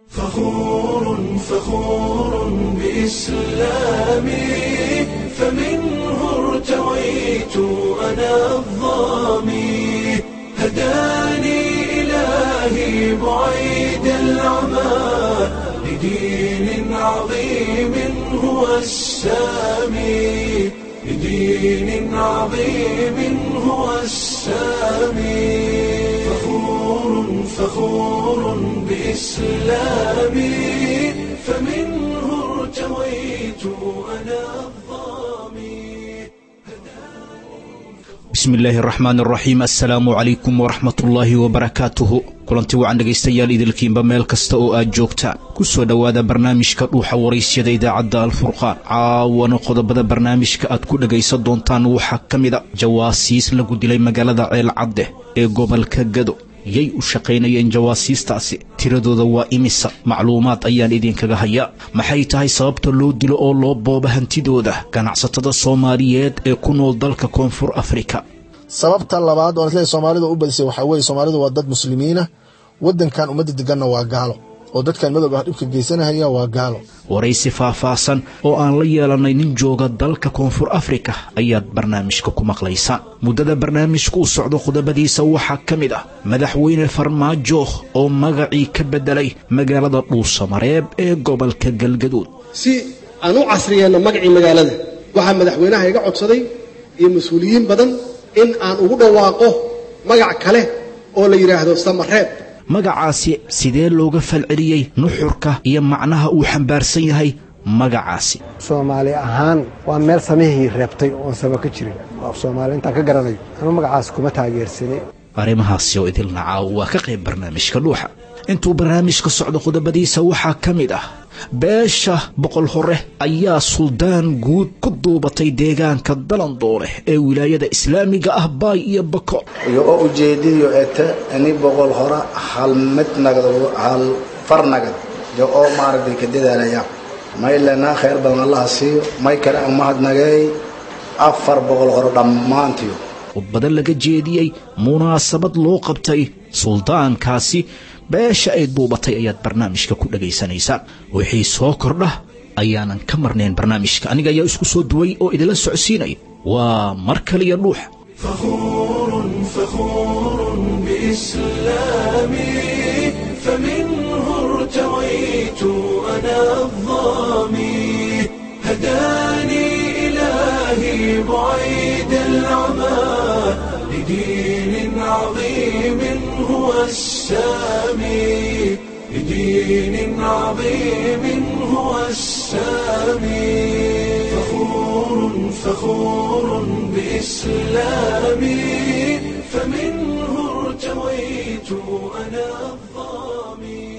فخور فخور بإسلامي فمنه ارتويت أنا الظامي هداني إلهي بعيد العمى لدين عظيم هو السامي لدين عظيم هو السامي فخور فخور بإسلامي فمنه ارتويت أنا الظامي bismi illaahi araxmaan araxiim assalaamu calaykum waraxmatullaahi wabarakaatuhu kulanti wacan dhegaystayaal idilkiinba meel kasta oo aad joogtaan ku soo dhowaada barnaamijka dhuuxa waraysyada idaacadda alfurqaan caawana qodobada barnaamijka aad ku dhegaysan doontaan waxaa ka mid a jawaasiis lagu dilay magaalada ceelcadde ee gobolka gado yay u shaqaynayeen jawaasiistaasi tiradooda waa imisa macluumaad ayaan idinkaga hayaa maxay tahay sababta loo dilo oo loo booba hantidooda ganacsatada soomaaliyeed ee ku nool dalka koonfur afrika sababta labaad oo isleeyahay soomaalida u badisay waxaa weeye soomaalidu waa dad muslimiina waddankan ummadda deganna waa gaalo oo dadkan madowga ah dhibka geysanahaya waa gaalo waraysi faahfaahsan oo aan la yeelannay nin jooga dalka koonfur afrika ayaad barnaamijka ku maqlaysaan muddada barnaamijku u socdo qodobadiisa waxaa ka mid ah madaxweyne farmaajo oo magacii ka beddelay magaalada dhuusamareeb ee gobolka galgaduud si aan u casriyeenno magacii magaalada waxaa madaxweynaha iga codsaday iyo mas-uuliyiin badan in aan ugu dhawaaqo magac kale oo la yidhaahdo samareeb magacaasi sidee looga falceliyey nuxurka iyo macnaha uu xambaarsan yahay magacaasi soomaali ahaan waa meel samihii reebtay oon sama ka jirin af soomaali intaan ka garanayo anuu magacaas kuma taageersani arrimahaasi oo idilna caaw waa ka qayb barnaamijka dhuuxa intuu barnaamijka socdo qodobadiisa waxaa ka mid ah beesha boqol hore ayaa suldaan guud ku duubatay deegaanka dalandoole ee wilaayada islaamiga ah baay iyo bako iyo oo ujeediyo ete ini boqol hora hal mid nagad hal far nagad iyo oo maaragtay ka dadaalaya may lenaa khayr badan allaha siiyo may kale aan mahadnageey afar boqol horo dhammaantiyo khudbado laga jeediyey munaasabad loo qabtay suldaankaasi beesha ay duubatay ayaad barnaamijka ku dhagaysanaysaan wixii soo kordha ayaanan ka marnayn barnaamijka aniga ayaa isku soo duway oo idinla socodsiinaya waa mar kaliya dhuuxa فخور فخور بإسلامي فمنه ارتويت أنا الظامي هداني إلهي بعيد العمى لدين عظيم هو السامي لدين عظيم هو السامي فخور فخور بإسلامي فمنه ارتويت أنا الظامي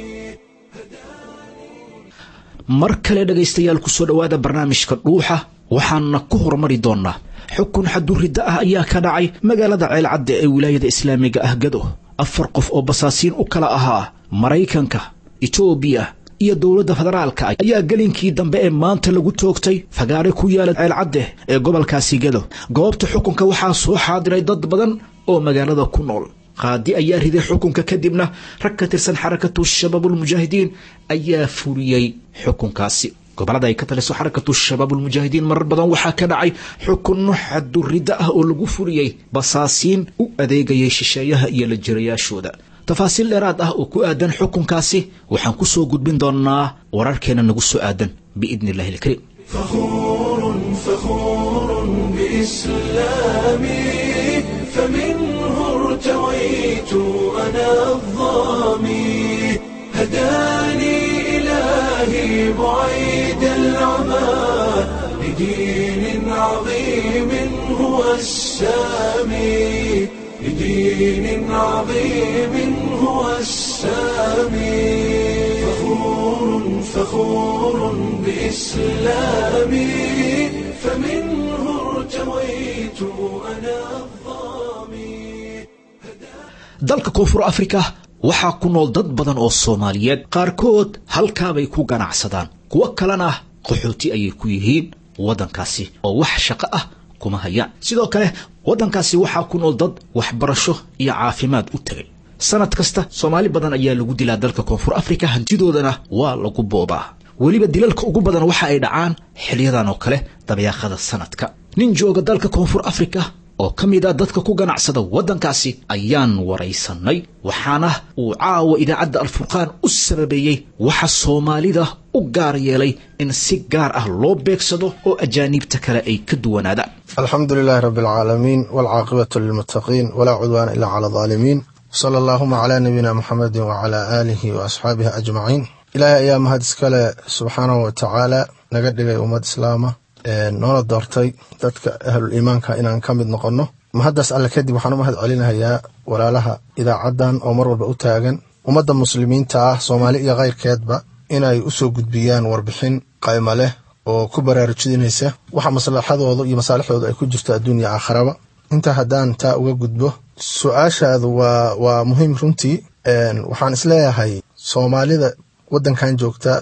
mar kale dhegaystayaal ku soo dhowaada barnaamijka dhuuxa waxaana ku horumari doonnaa xukun xaduridda ah ayaa ka dhacay magaalada ceelcadde ee wilaayada islaamiga ah gado afar qof oo basaasiin u kala ahaa maraykanka etoobiya iyo dowladda federaalka ayaa gelinkii dambe ee maanta lagu toogtay fagaare ku yaala ceelcadde ee gobolkaasi gado goobta xukunka waxaa soo xaadiray dad badan oo magaalada ku nool qaadi ayaa riday xukunka kadibna rag ka tirsan xarakatu shabaabulmujaahidiin ayaa fuliyey xukunkaasi gobolada ay ka taliso xarakatu shabaabulmujaahidiin marar badan waxaa ka dhacay xukunno xaduridda ah oo lagu fuliyey basaasiin u adeegayay shisheeyaha iyo la jirayaashooda tafaasiil dheeraad ah oo ku aadan xukunkaasi waxaan ku soo gudbin doonnaa wararkeena nagu soo aadan biidni illahi ilkariim فخور فخور بإسلامي فمنه ارتويت أنا الظامي هداني إلهي بعيد العمى لدين عظيم هو السامي لدين عظيم هو السامي فخور فخور بإسلامي فمنه ارتويت أنا الظامي dalka koonfur afrika waxaa ku nool dad badan oo soomaaliyeed qaarkood halkaabay ku ganacsadaan kuwo kalena qaxooti ayay ku yihiin waddankaasi oo wax shaqo ah kuma hayaan sidoo kale waddankaasi waxaa ku nool dad waxbarasho iyo caafimaad u tegay sanad kasta soomaali badan ayaa lagu dilaa dalka koonfur afrika hantidoodana waa lagu boobaa weliba dilalka ugu badan waxa ay dhacaan xiliyadan oo kale dabeeqada sanadka nin jooga dalka koonfur afrika oo ka mid ah dadka ku ganacsada waddankaasi ayaan waraysanay waxaana uu caawa idaacadda alfurqaan u sababeeyey waxa soomaalida u gaar yeelay in si gaar ah loo beegsado oo ajaaniibta kale ay ka duwanaadaan alxamdu lilaahi rabi alcaalamiin waalcaaqibatu lilmuttaqiin walaa cudwaana ilaa cala alaalimiin sala allaahuma calaa nabiyina muxamedin wacalaa aalihi wa asxaabihi ajmaciin ilaahay ayaa mahad iskale subxaanahu wa tacaala naga dhigay ummad islaama noona doortay dadka ahlul iimaanka inaan ka mid noqonno mahaddaas alle kadib waxaan u mahad celinahayaa walaalaha idaacaddan oo mar walba u taagan ummadda muslimiinta ah soomaali iyo kayrkeedba inay u soo gudbiyaan warbixin qaymo leh oo ku baraarujinaysa waxa maslaxadooda iyo masaalixdooda ay ku jirto adduunya aakharaba intaa haddaan taa uga gudbo su-aashaadu waa waa muhiim runtii waxaan isleeyahay soomaalida waddankan joogta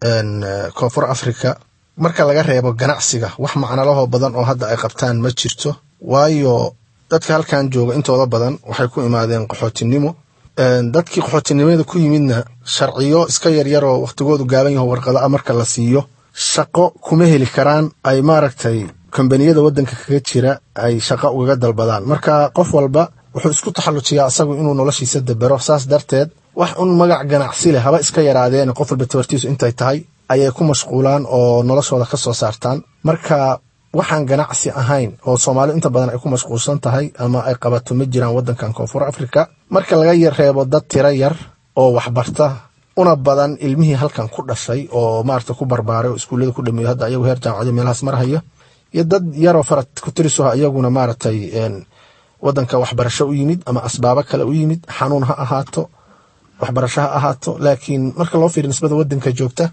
koonfur africa marka laga reebo ganacsiga wax macnalahoo badan oo hadda ay qabtaan ma jirto waayo dadka halkan jooga intooda badan waxay ku imaadeen qaxootinimo dadkii qaxootinimada ku yimidna sharciyo iska yaryaroo wakhtigoodu gaaban yaho warqado a marka la siiyo shaqo kuma heli karaan ay maaragtay kombaniyada waddanka kaga jira ay shaqo ugaga dalbadaan marka qof walba wuxuu isku taxallujiyaa asagu inuu noloshiisa dabero saas darteed wax un magac ganacsi leh haba iska yaraadeen qof walba tabartiisu intay tahay ayay ku mashquulaan oo noloshooda ka soo saartaan marka waxaan ganacsi ahayn oo soomaalidu inta badan ay ku mashquulsan tahay ama ay qabato ma jiraan waddankan koonfur afrika marka laga reebo dad tiro yar oo waxbarta una badan ilmihii halkan ku dhashay oo maarata ku barbaaray oo iskuullada ku dhameeyo hadda ayagu heer jaamacado meelahaas marhaya iyo dad yaroo farad ku tiriso iyaguna maaragtay waddanka waxbarasho u yimid ama asbaabo kale u yimid xanuun ha ahaato waxbarasho ha ahaato laakiin marka loo fiiriyo nisbada waddanka joogta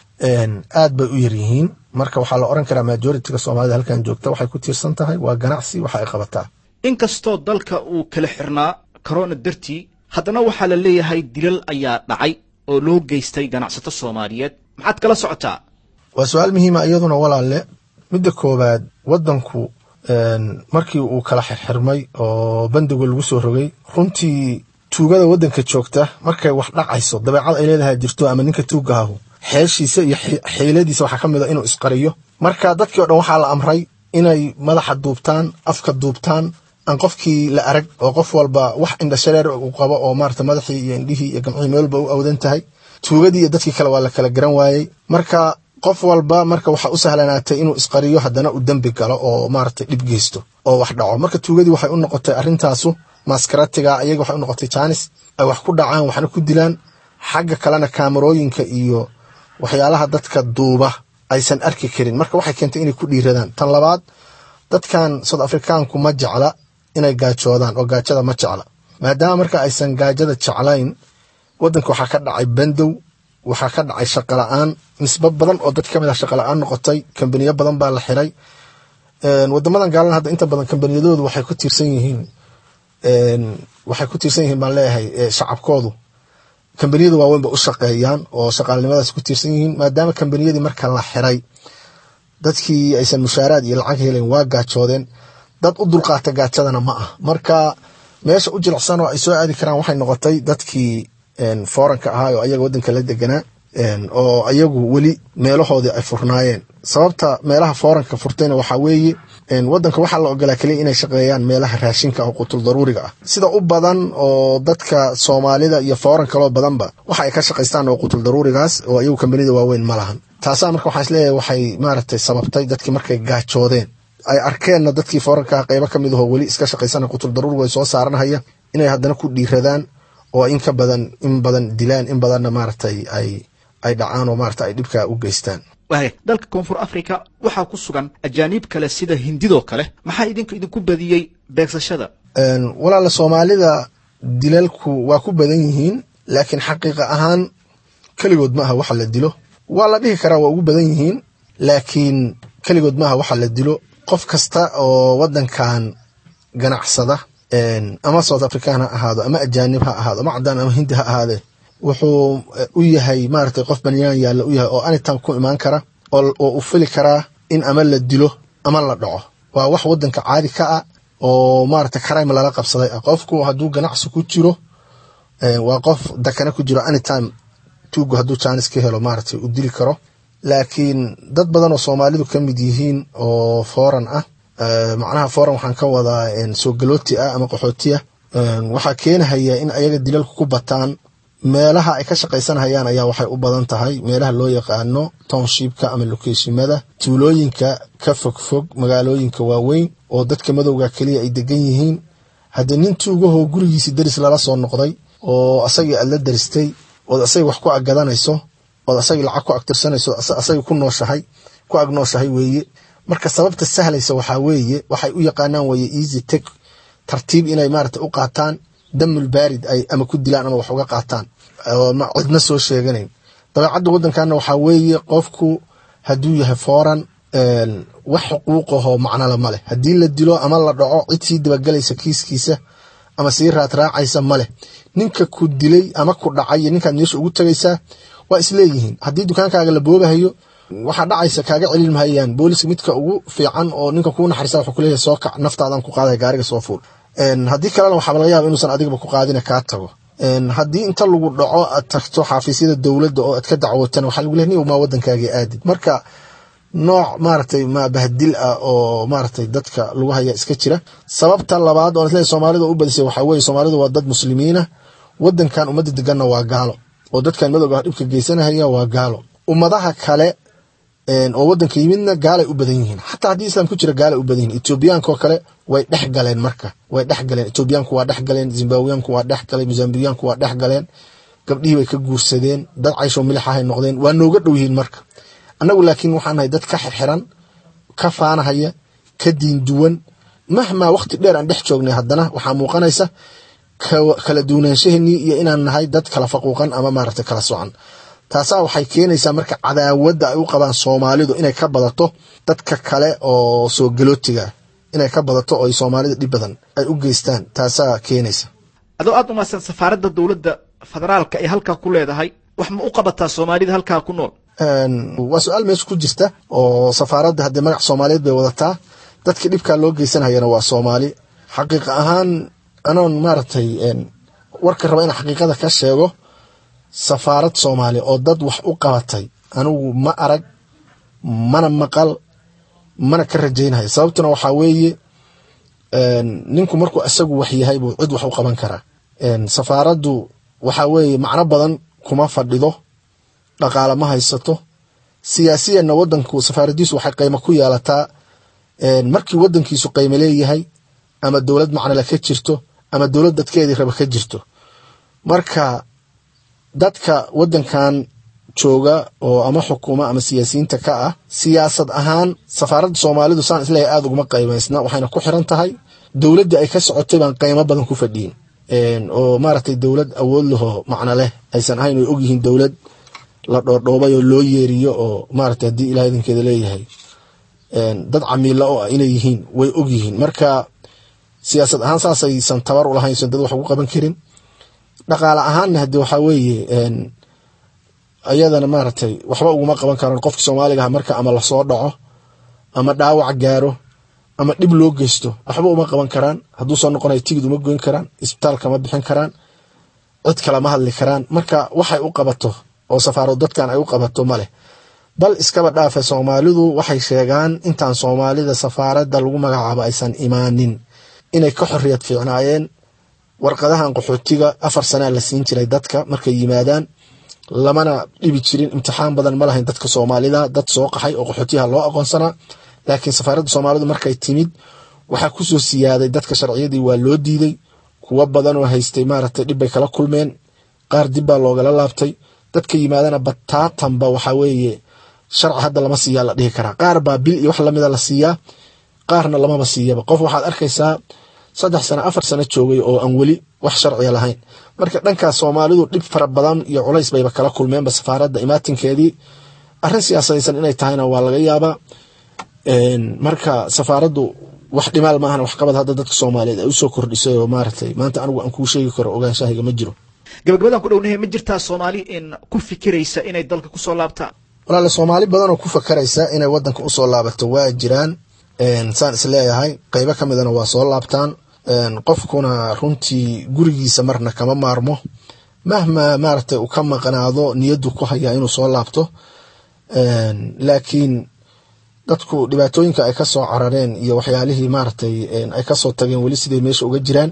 aad bay u yaryihiin marka waxaa la oran karaa majoritiga soomaalida halkan joogta waxay ku tiirsan tahay waa ganacsi waxa ay qabataa inkastoo dalka uu kala xirnaa korona dartii haddana waxaa la leeyahay dilal ayaa dhacay oo loo geystay ganacsato soomaaliyeed maxaad kala socotaa waa su-aal muhiima iyaduna walaalle midda koowaad waddanku markii uu kala xirxirmay oo bandigo lagu soo rogay runtii tuugada waddanka joogta markay wax dhacayso dabeecad ay leedahay jirto ama ninka tuugahahu xeeshiisa iyo xiiladiisa waxaa ka mid a inuu isqariyo marka dadkii o dhan waxaa la amray inay madaxa duubtaan afka duubtaan aan qofkii la arag oo qof walba wax indhashareer uu qabo oo maarata madaxii iyo indhihii iyo gamcihii meel walba u awdan tahay tuugadii iyo dadkii kale waa la kala garan waayey marka qof walba marka waxaa u sahlanaatay inuu isqariyo haddana uu dembi galo oo maarata dhib geysto oo wax dhaco marka tuugadii waxay u noqotay arrintaasu maskaratiga iyaga waxay u noqotay jaanis ay wax ku dhacaan waxna ku dilaan xagga kalena kaamarooyinka iyo waxyaalaha dadka duuba aysan arki karin marka waxay keentay inay ku dhiiradaan tan labaad dadkan south afrikaanku ma jecla inay gaajoodaan oo gaajada ma jecla maadaama marka aysan gaajada jeclayn waddanka waxaa ka dhacay bandow waxaa ka dhacay shaqo la-aan nisbo badan oo dad ka mid ah shaqo la-aan noqotay kambaniyo badan baa la xiray wadamadan gaalana hadda inta badan kambaniyadoodu waxay ku tiirsan yihiin waxay ku tiirsan yihiin baan leeyahay shacabkoodu kambaniyada waaweyn ba u shaqeeyaan oo shaqaalnimadaas ku tiirsan yihiin maadaama kambaniyadii marka la xiray dadkii aysan mushaaraad iyo lacag helen waa gaajoodeen dad u dulqaata gaajadana ma ah marka meesha u jilicsan oo ay soo aadi karaan waxay noqotay dadkii fooranka ahaa oo ayaga waddanka la deganaa oo ayagu weli meelahoodii ay furnaayeen sababta meelaha fooranka furtayna waxaa weeye waddanka waxaa la ogolaa keliya inay shaqeeyaan meelaha raashinka oo qutul daruuriga ah sida u badan oo dadka soomaalida iyo fooran kaloo badanba waxa ay ka shaqaystaan oo qutul daruurigaas oo ayagu kambanida waaweyn ma lahan taasaa marka waxaan isleeyahay waxay maaragtay sababtay dadkii markay gaajoodeen ay arkeenna dadkii fooranka qeybo ka mid ahoo weli iska shaqaysana qutul daruurigu ay soo saaranhaya inay haddana ku dhiiradaan oo in ka badan in badan dilaan in badanna maaragtay ay ay dhacaan oo maarata ay dhibkaa u geystaan waaya dalka koonfur africa waxaa ku sugan ajaaniib kale sida hindidoo kale maxaa idinka idinku badiyey beegsashada walaala soomaalida dilalku waa ku badan yihiin laakiin xaqiiqa ahaan keligood ma aha waxa la dilo waa la dhihi karaa waa ugu badan yihiin laakiin keligood ma aha waxa la dilo qof kasta oo waddankan ganacsada ama south african ha ahaado ama ajaanib ha ahaado ama cadaan ama hindi ha ahaadee wuxuu u yahay maaragtay qof banyaan yaalla u yahay oo anytime ku imaan kara oo u fili karaa in ama la dilo ama la dhaco waa wax waddanka caadi ka ah oo maaragtay crime lala qabsaday ah qofku hadduu ganacsi ku jiro waa qof dakana ku jiro anytime tuugu hadduu jaanis ka helo maaragtay u dili karo laakiin dad badan oo soomaalidu ka mid yihiin oo foran ah macnaha foran waxaan ka wadaa soo galooti ah ama qaxootiya waxaa keenahaya in ayaga dilalku ku bataan meelaha ay ka shaqaysanhayaan ayaa waxay u badan tahay meelaha loo yaqaano townshipka ama lokeeshimada tuulooyinka ka fogfog magaalooyinka waaweyn oo dadka madowga keliya ay degan yihiin haddii nin tuugahoo gurigiisii deris lala soo noqday oo asagii aad la deristay ood asagii wax ku aggadanayso ood asagii lacag ku agtirsanayso asagii ku nooshahay ku agnooshahay weeye marka sababta sahlaysa waxaa weeye waxay u yaqaanaan weeye easy tek tartiib inay maarata u qaataan damul baarid ay ama ku dilaan ama wax uga qaataan cidna soo sheeganayn dabeecadda waddankaana waxaa weeye qofku hadduu yahay foran wax xuquuqahoo macnala ma leh haddii la dilo ama la dhaco cid sii dabagelaysa kiiskiisa ama sii raadraacaysa ma leh ninka ku dilay ama ku dhacay iyo ninkaad meesha ugu tagaysaa waa isleeyihiin haddii dukaankaaga la boobahayo waxaa dhacaysa kaaga celin mahayaan booliska midka ugu fiican oo ninka kuu naxariisa wuxuu kuleeyahay soo kac naftaadan ku qaadaya gaariga soo fuul haddii kalena waxaaba laga yaaba inuusan adigaba ku qaadina kaa tago haddii inta lagu dhaco aad tagto xafiisyada dowladda oo aad ka dacwootana waxaa lagu leeyahay nin maa waddankaagii aadid marka nooc maaragtay ma bahdil ah oo maaragtay dadka lagu haya iska jira sababta labaad oo isleeyahay soomaalida u badisay waxaa weeye soomaalidu waa dad muslimiina waddankan ummadda deganna waa gaalo oo dadkan madowga dhibka geysanahaya waa gaalo ummadaha kale oo waddanka yimidna gaalay u badan yihiin xataa haddii islam ku jira gaalay u badan yihin etoobiyaankaoo kale way dhex galeen marka way dhex galeen etoobiyaanku waa dhex galeen zimbabwiyaanku waa dhex galeen mozambiyaanku waa dhex galeen gabdhihii bay ka guursadeen dad cayshoo milix ahay noqdeen waa nooga dhow yihiin marka annagu laakiin waxaan nahay dad ka xirxiran ka faanahaya ka diin duwan mahmaa waqti dheer aan dhex joognay haddana waxaa muuqanaysa kala duwanaanshaheennii iyo inaan nahay dad kala faquuqan ama maaragtay kala socan taasaa waxay keenaysaa marka cadaawadda ay u qabaan soomaalidu inay ka badato dadka kale oo soo galootiga inay ka badato oo ay soomaalida dhib badan ay u geystaan taasaa keenaysa adoo aad umaasan safaaradda dowladda federaalka ee halkaa ku leedahay wax ma u qabataa soomaalida halkaa ku nool waa su-aal meesha ku jirta oo safaaradda haddii magac soomaaliyeed bay wadataa dadka dhibkaa loo geysanayana waa soomaali xaqiiqa ahaan anoon maaragtay warka raba inaan xaqiiqada ka sheego safaarad soomaaliya oo dad wax u qabatay anigu ma arag mana maqal mana ka rajaynayo sababtuna waxaa weeye ninku markuu isagu wax yahay buu cid wax u qaban karaa safaaraddu waxaa weeye macno badan kuma fadhido dhaqaale ma haysato siyaasiyanna wadanku safaaradiisu waxay qiimo ku yeelataa markii wadankiisu qiimo leeyahay ama dowlad macnale ka jirto ama dowlad dadkeedii raba ka jirto marka dadka wadankan jooga oo ama xukuma ama siyaasiyiinta ka ah siyaasad ahaan safaaradda soomaalidu saan isleeyahay aada uguma qiimaysna waxayna ku xiran tahay dowladdii ay ka socotay baan qiimo badan ku fadhiyin oo maaragtay dowlad awood lahoo macno leh aysan ahayn way ogyihiin dowlad la dhoordhoobay oo loo yeeriyo oo maaragtay haddii ilaah idinkeeda leeyahay dad camiila oo ah inay yihiin way ogyihiin marka siyaasad ahaan saasaysan tabar u lahayn san dad wax ugu qaban karin dhaqaale ahaanna haddii waxaa weeye ayadana maaragtay waxba uguma qaban karaan qofka soomaaliga ah marka ama lasoo dhaco ama dhaawac gaaro ama dhib loo geysto waxba uma qaban karaan hadduu soo noqonayo tigid uma goyn karaan isbitaal kama bixin karaan cid kalama hadli karaan marka waxay u qabato oo safaarad dadkan ay u qabato ma leh bal iskaba dhaafe soomaalidu waxay sheegaan intaan soomaalida safaaradda lagu magacaabo aysan imaanin inay ka xorriyad fiicnaayeen warqadahan qaxootiga afar sanaa la siin jiray dadka markay yimaadaan lamana dhibi jirin imtixaan badan ma lahayn dadka soomaalida dad soo qaxay oo qaxootiyaha loo aqoonsanaa laakiin safaaradda soomaalidu markay timid waxaa kusoo siyaaday dadka sharciyadii waa loo diiday kuwo badan oo haystay maaragtay dhibbay kala kulmeen qaar dib baa loogala laabtay dadka yimaadana bataatanba waxaa weeye sharci hadda lama siiyaa la dhihi karaa qaar baa bil iyo wax lamida la siiyaa qaarna lamaba siiyaba qof waxaad arkaysaa saddex sano afar sano joogay oo aan weli wax sharciya lahayn marka dhankaas soomaalidu dhib fara badan iyo culays bayba kala kulmeenba safaaradda imaatinkeedii arrin siyaasadaysan inay tahayna waa laga yaabaa marka safaaraddu wax dhimaal maahan waxqabad hadda dadka soomaaliyeed ay usoo kordhisay oo maaragtay maanta anigu aan kuu sheegi karo ogaanshahayga ma jiro gabagabadaan ku dhownahay ma jirtaa soomaali in ku fikiraysa inay dalka kusoo laabtaan walaale soomaali badan oo ku fakaraysa inay wadanka usoo laabato waa jiraan saan isleeyahay qeybo ka midana waa soo laabtaan qofkuna runtii gurigiisa marna kama maarmo mahma maaragtay uu ka maqnaado niyaddu ku hayaa inuu soo laabto laakiin dadku dhibaatooyinka ay kasoo carareen iyo waxyaalihii maaragtay ay kasoo tageen weli siday meesha uga jiraan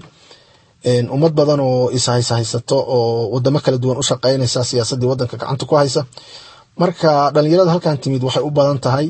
ummad badan oo ishayshaysato oo wadamo kala duwan u shaqaynaysa siyaasadii wadanka gacanta ku haysa marka dhalinyarada halkan timid waxay u badan tahay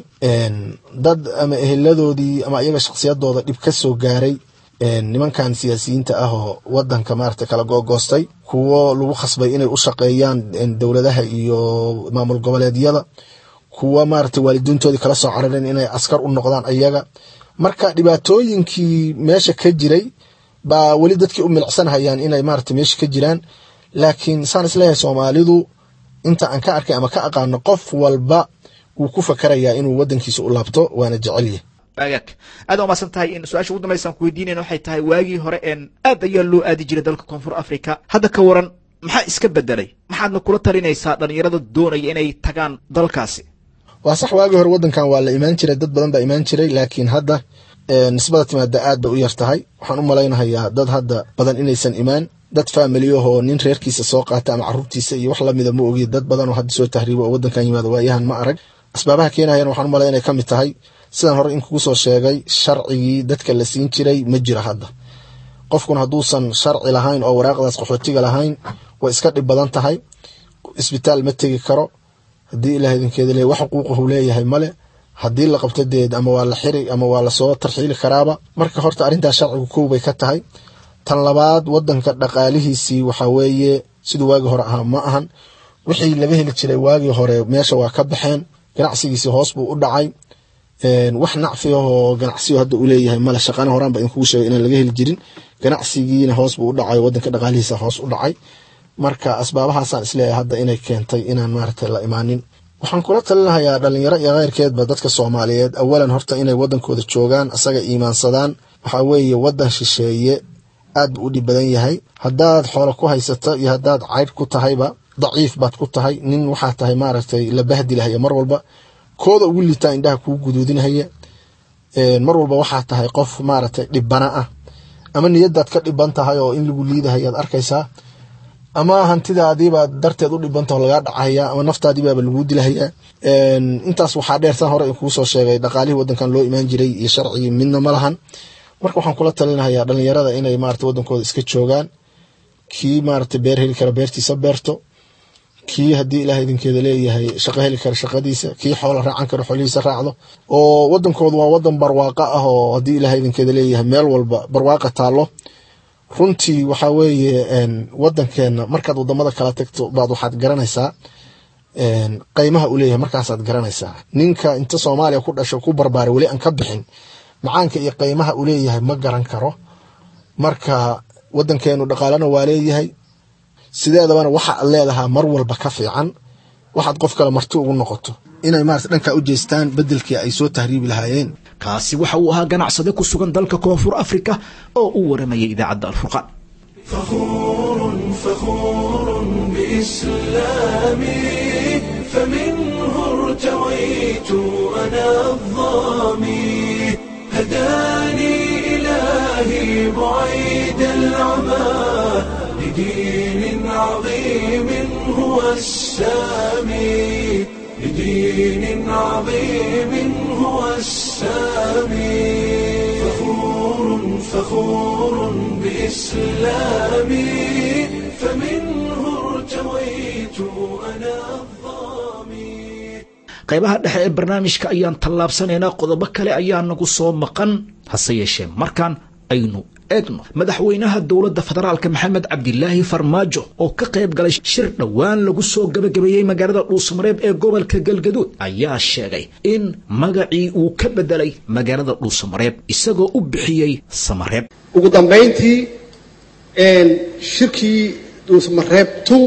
dad ama eheladoodii ama iyaga shaksiyadooda dhib ka soo gaaray nimankan siyaasiyiinta ah oo wadanka maarata kala googoostay kuwo lagu khasbay inay u shaqeeyaan dowladaha iyo maamul goboleedyada kuwa maarata waalidiintoodii kala soo carareen inay askar u noqdaan ayaga marka dhibaatooyinkii meesha ka jiray baa weli dadkii u milicsanhayaan inay maarata meesha ka jiraan laakiin saan isleeyahay soomaalidu inta aan ka arkay ama ka aqaano qof walba wuu ku fakarayaa inuu wadankiisa u laabto waana jecelyahy waagaag aad waa maasan tahay in su-aasha ugu dambaysa aan ku weydiinayna waxay tahay waagii hore een aad ayaa loo aadi jiray dalka koonfur africa hadda ka waran maxaa iska bedelay maxaadna kula talinaysaa dhalinyarada doonaya inay tagaan dalkaasi waa sax waagii hore wadankan waa la imaan jiray dad badan baa imaan jiray laakiin hadda nisbada timaada aad bay u yar tahay waxaan u malaynahayaa dad hadda badan inaysan imaan dad faamiliyahoo nin reerkiisa soo qaata ama caruurtiisa iyo wax lamida ma ogi dad badan oo hadda soo tahriibo oo wadankan yimaado waayahan ma arag asbaabaha keenayan waxaan u malaya inay ka mid tahay sidaan hore in kugu soo sheegay sharcigii dadka la siin jiray ma jiro hadda qofkuna hadduusan sharci lahayn oo waraaqdaas qaxootiga lahayn way iska dhib badan tahay isbitaal ma tegi karo haddii ilaah idinkeeda le wax xuquuqahu leeyahay male haddii la qabto deed ama waa la xiri ama waa lasoo tarxiili karaaba marka horta arrintaas sharcigu kow bay ka tahay tan labaad wadanka dhaqaalihiisii waxaa weeye siduu waagii hore ahaa ma ahan wixii laga heli jiray waagii hore meesha waa ka baxeen ganacsigiisii hoos buu u dhacay wax nacfiyahoo ganacsiyo hadda uu leeyahay male shaqana horaan ba idinkugu sheegay inaan laga heli jirin ganacsigiina hoos buu u dhacay wadanka dhaqaalihiisa hoos u dhacay marka asbaabahaasaan isleeyahay hadda inay keentay inaan maaragtay la imaanin waxaan kula talinahayaa dhalinyaro iyo keyrkeedba dadka soomaaliyeed awalan horta inay wadankooda joogaan asaga iimaansadaan waxaa weeye wadan shisheeye aad buu u dhib badan yahay haddaad xoolo ku haysato iyo haddaad caydh ku tahayba daciif baad ku tahay nin waxaa tahay maaragtay la bahdilahaya mar walba kooda ugu liitaa indhaha kuu guduudinahaya mar walba waxaa tahay qof maaragtay dhibana ah ama niyadaad ka dhiban tahay oo in lagu liidahayaad arkaysaa ama hantidaadiibaa darteed u dhibantaho lagaa dhacaya ama naftaadiibaaba laguu dilahayaa intaas waxaa dheer tan hore kuu soo sheegay dhaqaalihii wadankan loo imaan jiray iyo sharcigii midna ma lahan marka waxaan kula talinahayaa dhalinyarada inay maarata wadankooda iska joogaan kii maarata beer heli kara beertiisa beerto kii haddii ilaah idinkeeda leeyahay shaqo heli kara shaqadiisa kii xoola raacan kara xoolihiisa raacdo oo wadankoodu waa wadan barwaaqo ah oo haddii ilaah idinkeeda leeyahay meel walba barwaaqa taallo runtii waxaa weeye wadankeena markaad wadamada kala tagto baad waxaad garanaysaa qeymaha uu leeyahay markaasaad garanaysaa ninka inta soomaaliya ku dhasho ku barbaaray weli aan ka bixin macaanka iyo qeymaha uu leeyahay ma garan karo marka wadankeenu dhaqaalena waa leeyahay sideedabana waxa ad leedahaa mar walba ka fiican waxaad qof kale marti ugu noqoto inay maarata dhankaa u jeestaan bedelkii ay soo tahriibi lahaayeen kaasi waxa uu ahaa ganacsade ku sugan dalka koonfur africa oo u waramayay idaacadda alfurqaan فخور فخور بإسلامي فمنه ارتويت أنا الظامي هداني إلهي بعيد العمى لدين عظيم هو السامي لدين عظيم هو السامي فخور فخور بإسلامي فمنه ارتويت أنا الظامي qaybaha dhexe ee barnaamijka ayaan tallaabsanaynaa qodobo kale ayaa nagu soo maqan hase yeeshee markaan aynu eegno madaxweynaha dowladda federaalka maxamed cabdilaahi farmaajo oo ka qayb galay shir dhowaan lagu soo gabagabeeyey magaalada dhuusamareeb ee gobolka galgaduud ayaa sheegay in magacii uu ka bedelay magaalada dhuusamareeb isagoo u bixiyey samareeb ugu dambayntii shirkii dhuusamareeb two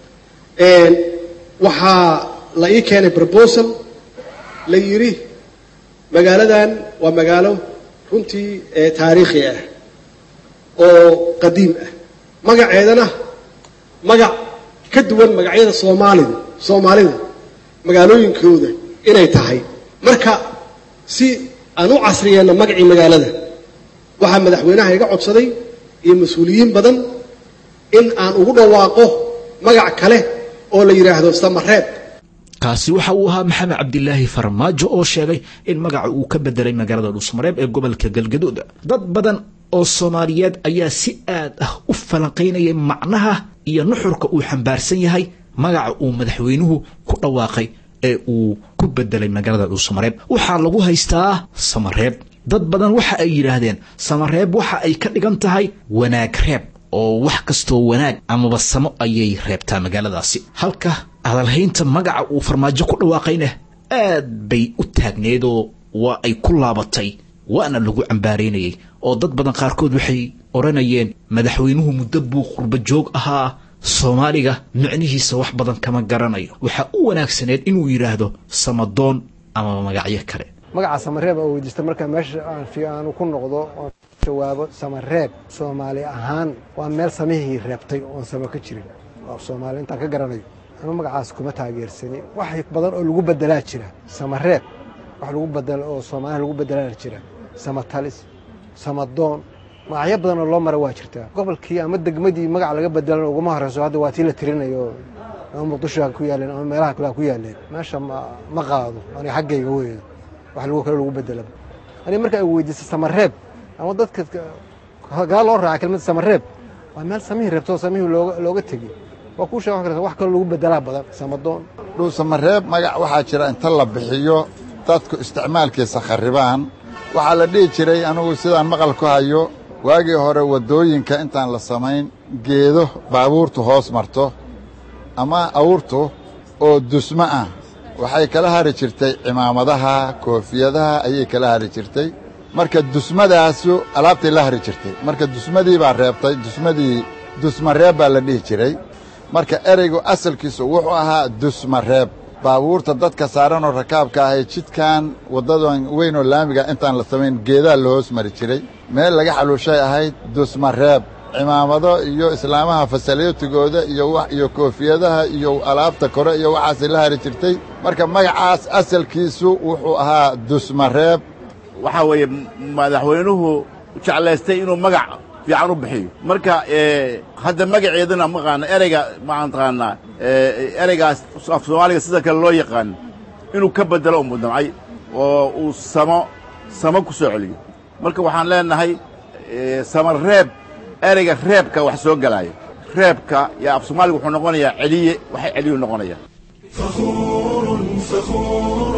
waxaa la ii keenay proposal la yidhi magaaladan waa magaalo runtii taariikhi ah oo qadiim ah magaceedana magac ka duwan magacyada soomaalida soomaalida magaalooyinkooda inay tahay marka si aan u casriyeenno magacii magaalada waxaa madaxweynaha iga codsaday iyo mas-uuliyiin badan in aan ugu dhawaaqo magac kale oo la yidhaahdo samareeb kaasi waxa uu ahaa maxamed cabdilaahi farmaajo oo sheegay in magaca uu ka bedelay magaalada dhuusmareeb ee gobolka galgaduud dad badan oo soomaaliyeed ayaa si aad ah u falanqaynayay macnaha iyo nuxurka uu xambaarsan yahay magaca uu madaxweynuhu ku dhawaaqay ee uu ku bedelay magaalada dhuusamareeb waxaa lagu haystaa samareeb dad badan waxa ay yidhaahdeen samareeb waxa ay ka dhigan tahay wanaag reeb oo wax kastoo wanaag amaba samo ayay reebtaa magaaladaasi halka hadalhaynta magaca uu farmaajo ku dhawaaqayna aad bay u taagneedoo waa ay ku laabatay waana lagu cambaaraynayay oo dad badan qaarkood waxay odhanayeen madaxweynuhu muddo buu qurba joog ahaa soomaaliga micnihiisa wax badan kama garanayo waxaa u wanaagsaneed inuu yidhaahdo samadoon ama magacyo kale magaca samareeb oo weydiista marka meesha aan fi aanu ku noqdo oon jawaabo samareeb soomaali ahaan waa meel samihii reebtay oon samo ka jirin waa soomaali intaan ka garanayo ama magacaas kuma taageersani wax badan oo lagu bedelaa jira samareeb wax lagu bedelo oo soomaaliya lagu bedelaa jira samatalis samadoon magacyo badan oo loo mara waa jirtaa gobolkii ama degmadii magac laga bedelan uguma horeyso hadda waa tii la tirinayo ama muqdisho ha ku yaaleen ama meelaha kale ha ku yaaleen meesha ma ma qaado aniga xaggayga weeyo wax lagu kale lagu bedelaba aniga marka ay weydiisa samareeb ama dadka gaa loo raaca kelmadda samareeb waa meel samihii reebto oo samihii looga looga tegey waa kuu sheega wax kaloo lagu bedelaa badan samadoon dhuusamareeb magac waxaa jira inta la bixiyo dadku isticmaalkiisa kharribaan waxaa la dhihi jiray anugu sidaan maqal ku hayo waagii hore waddooyinka intaan la samayn geedo baabuurtu hoos marto ama awrtu oo dusmo ah waxay kala hari jirtay cimaamadaha koofiyadaha ayay kala hari jirtay marka dusmadaasu alaabtay la hari jirtay marka dusmadii baa reebtay dusmadii dusmareeb baa la dhihi jiray marka ereygu asalkiisu wuxuu ahaa dusmareeb baabuurta dadka saaranoo rakaabka ahay jidkan waddadan weynoo laamiga intaan la samayn geedaa la hoos mari jiray meel laga xaluushay ahayd dusmareeb cimaamado iyo islaamaha fasalyotigooda iyo iyo koofiyadaha iyo alaabta kore iyo waxaasay la hari jirtay marka magacaas asalkiisu wuxuu ahaa dusmareeb waxaa weeye madaxweynuhu jeclaystay inuu magac fiican u bixiyo marka hadda magaceedana maqaana ereyga maxaan taqaanaa ereygaas af soomaaliga sida kale loo yaqaano inuu ka bedelo u mudamcay oo uu samo samo ku soo celiyo marka waxaan leenahay sama reeb ereyga reebka wax soo gelaayo reebka yaa af soomaaliga wuxuu noqonayaa celiye waxay celiyuu noqonaya فخور فخور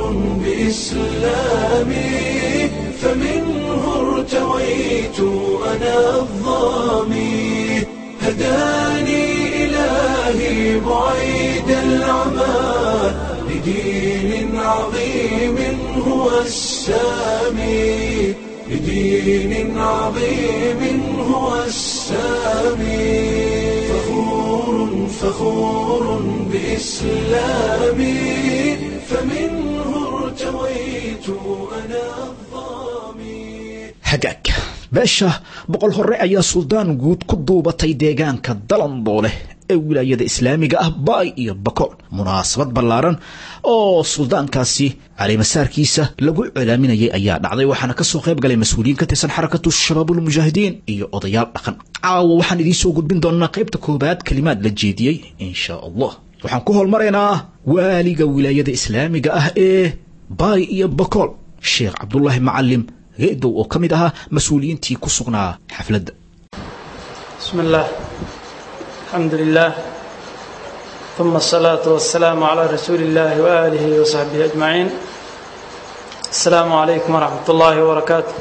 بإسلامي فمنه ارتويت أنا الظامي هداني إلهي بعيد العمى لدين عظيم هو السامي لدين عظيم هو السامي فخور فخور بإسلامي فمنه ارتويت أنا الظامي hagaag beesha boqol hore ayaa suldaan guud ku duubatay deegaanka dalandooleh ee wilaayada islaamiga ah baay iyo bakool munaasabad ballaaran oo suldaankaasi calimasaarkiisa lagu celaaminayay ayaa dhacday waxaana kasoo qayb galay mas-uuliyiin ka tirsan xarakatu shabaabulmujaahidiin iyo odayaal dhaqan caawa waxaan idiin soo gudbin doonaa qaybta koobaad kelimaad la jeediyey insha allah waxaan ku holmaraynaa waaliga wilaayada islaamiga ah ee baay iyo bakool sheekh cabdulaahi macalim geedow oo ka mid ahaa mas-uuliyiintii ku sugnaa xafladda بسم الله الحمد لله ثم الصلاة والسلام على رسول الله وآله وصحبه أجمعين السلام عليكم ورحمة الله وبركاته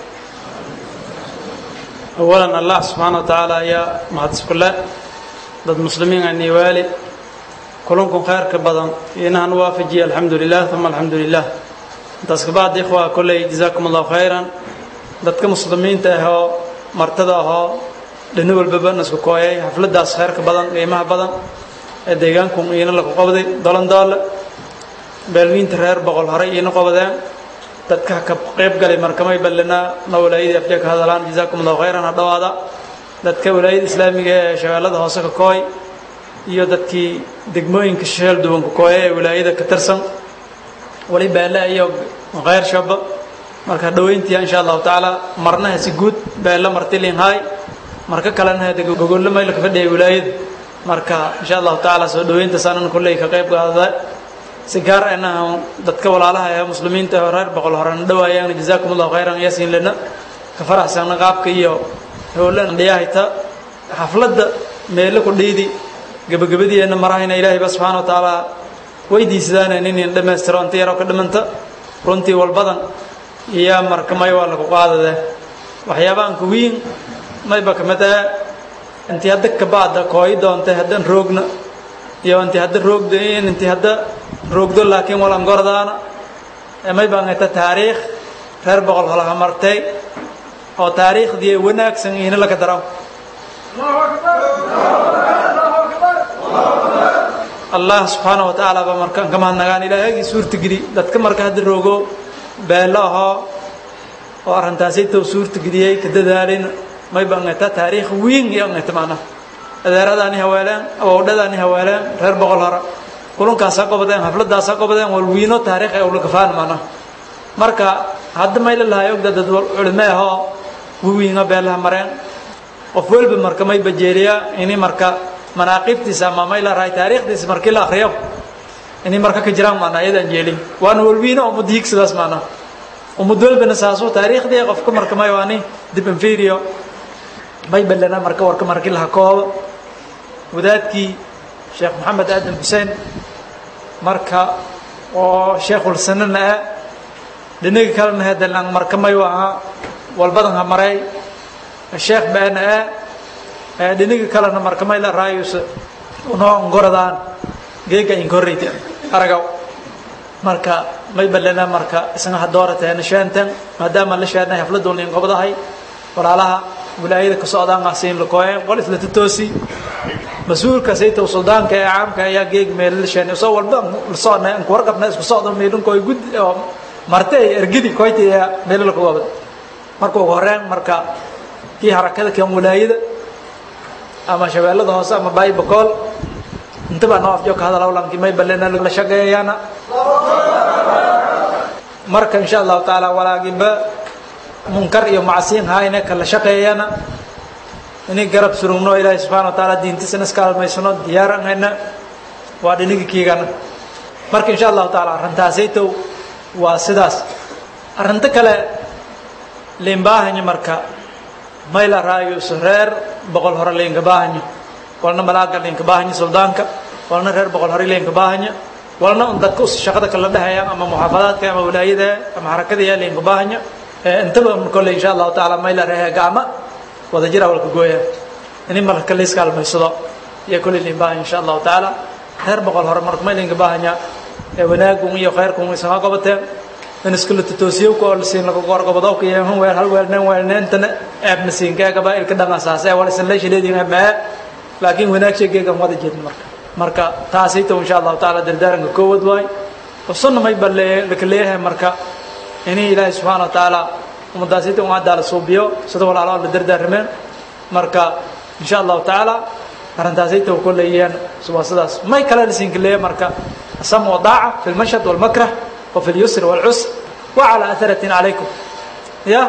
أولا الله سبحانه وتعالى يا محدث الله ضد مسلمين أني والي كلكم خير كبدن إنها نوافجي الحمد لله ثم الحمد لله تسكبات إخوة كل جزاكم الله خيرا ضدك مسلمين تهو مرتضى dhini walbaba nasku kooyay xafladaas kheyrka badan qiimaha badan ee deegaanku iina lagu qabday dolandoole beelmiinta reer boqol horey iina qabadeen dadka ka qayb galay markamay ballinaa na walaayadii afjee ka hadalaan jazaakum allahu khayran ha dhowaada dadka walaayada islaamiga ee shabeellada hoose ka kooy iyo dadkii degmooyinka sheel duwan ka kooya ee walaayada ka tirsan wali beelle iyo khayr shaba marka dhoweyntiya insha allahu tacaala marnaha si guud beelle martilin haay marka kalena hada gogollo mayl ka fadhiya wilaayada marka insha allahu tacaala soo dhaweynta saanan kulley ka qayb qaadada si gaar ahna dadka walaalaha ee muslimiinta ee reer boqol horena dhawaayaan jazaakum allahu khayran yaasiin lana ka faraxsana qaabka iyo howlan dhiyahayta xafladda meelo ku dhiidi gabagabadiina marahayna ilaahay ba subxaana wa tacaala weydiisadaana inin dhammaystiro inta yaroo ka dhimanta runtii walbadan iyo marka may waa lagu qaadade waxyaabahan kuwiin mayba kamid ah intii hadda kabacda kooyi doontay haddan roogna iyo intii hadda roogdo intii hadda roogdo laakiin walan gordaana may baan ita taariikh reer boqol holaha martay oo taariikhdii wanaagsan ihna laga daro allah subxaana wa tacaala ba markaan ka mahadnagaan ilaahagii suurtageli dadka marka hadda roogo beelo ahoo oo arrintaasaytow suurtageliyey ka dadaalin may baan ita taariikh weyn iyo ita macnaha adeeradaani hawaaleen awowdhadaani hawaaleen reer boqol hore kulankaasa qobadeen xafladaasaa qobadeen walwiino taariikh ee ulagafaan macnaha marka hadda mayla lahay ogda dad culime ahoo wawiinga beelaha mareen qof walba marka may bajeeliya ini marka manaaqibtiisa ama may la rahay taariikhdiisa markii la akriyo inay marka ka jiraan macnaa iyadaan jeelin waana walwiino ummadda higsidaas macnaa ummad walbana saasuu taariikhdii qofka marka may waani dib inferior may balana marka warka markii laha koobo wadaadkii sheekh maxamed aadan xuseen marka oo sheekhulsanana ah dhinaga kalena hedalan marka may ahaa walbadan ha maray sheekh baana ah dhinaga kalena marka may la raayusa unoo ngoradaan geega inkorreyta aragaw marka may balana marka isna hadoorateena sheenten maadaama la sheernay hafladuun in qobdahay walaalaha wilaayada ka socdaan asiin lakooyeen qol isla tatoosi mas-uulka saytow suldaanka ee caamka ayaa geeg meel la sheenay soo walba la socnay aan ku warqabnay isku socdo meelunkooy gud oo marte ay ergidi koyti ee meel la kuwabad marka ugu horeen marka kii harakada kan wilaayada ama shabeellada hoose ama baay bakool inta baa noo afjo ka hadal hawlankii may balena la shaqeeyaana marka insha allahu tacaala walaagiba munkar iyo macsiin hayne kala shaqeeyana inay garab surugno ilaahay subxana wa taala diintiisana iska almaysano diyaaranayna waa dhinigi kiigana marka insha allahu taala arrintaasaytow waa sidaas arrinto kale liinbaahanyo marka mayla raayo isu reer boqol hore liinka baahanyo walna malaaga liinka baahanyo suldaanka walna reer boqol hore liinka baahanyo walna un dadka us shaqada kala dhehaya ama muxaafadaadka ama wilaayada ama harakada liinka baahanyo intaba kolle insha allahu tacaala mayla rehe gacma wada jira walka gooya ini marka layska almaysado iyo kolle liin baahan insha allahu tacaala reer boqol hore marka may liinka baahanya ee wanaagun iyo khayrkun isaga qabateen in iskala totoosiyowka oo lasiin laga goorgobadowka iyo hun weel hal weelneen weelneentana eebna siinkaa gabaa'ilka dhangasaase wal isan leeshaleedin maa laakiin wanaag sheegeegan wada jeedin marka marka taasayto insha allahu tacaala dardaaranka koowad waay usunna may balle laka leeyahay marka inay ilaahay subxaana wa tacaala ummadaasita un haddaa la suubiyo sida walaalo la dardaarameen marka insha allahu tacaala arrintaasayta ku leeyeen waa sidaas may kale lasiinka leeya marka السمع والطاعة في المشهد والمكره وفي اليسر والعسر وعلى أثرة عليكم يا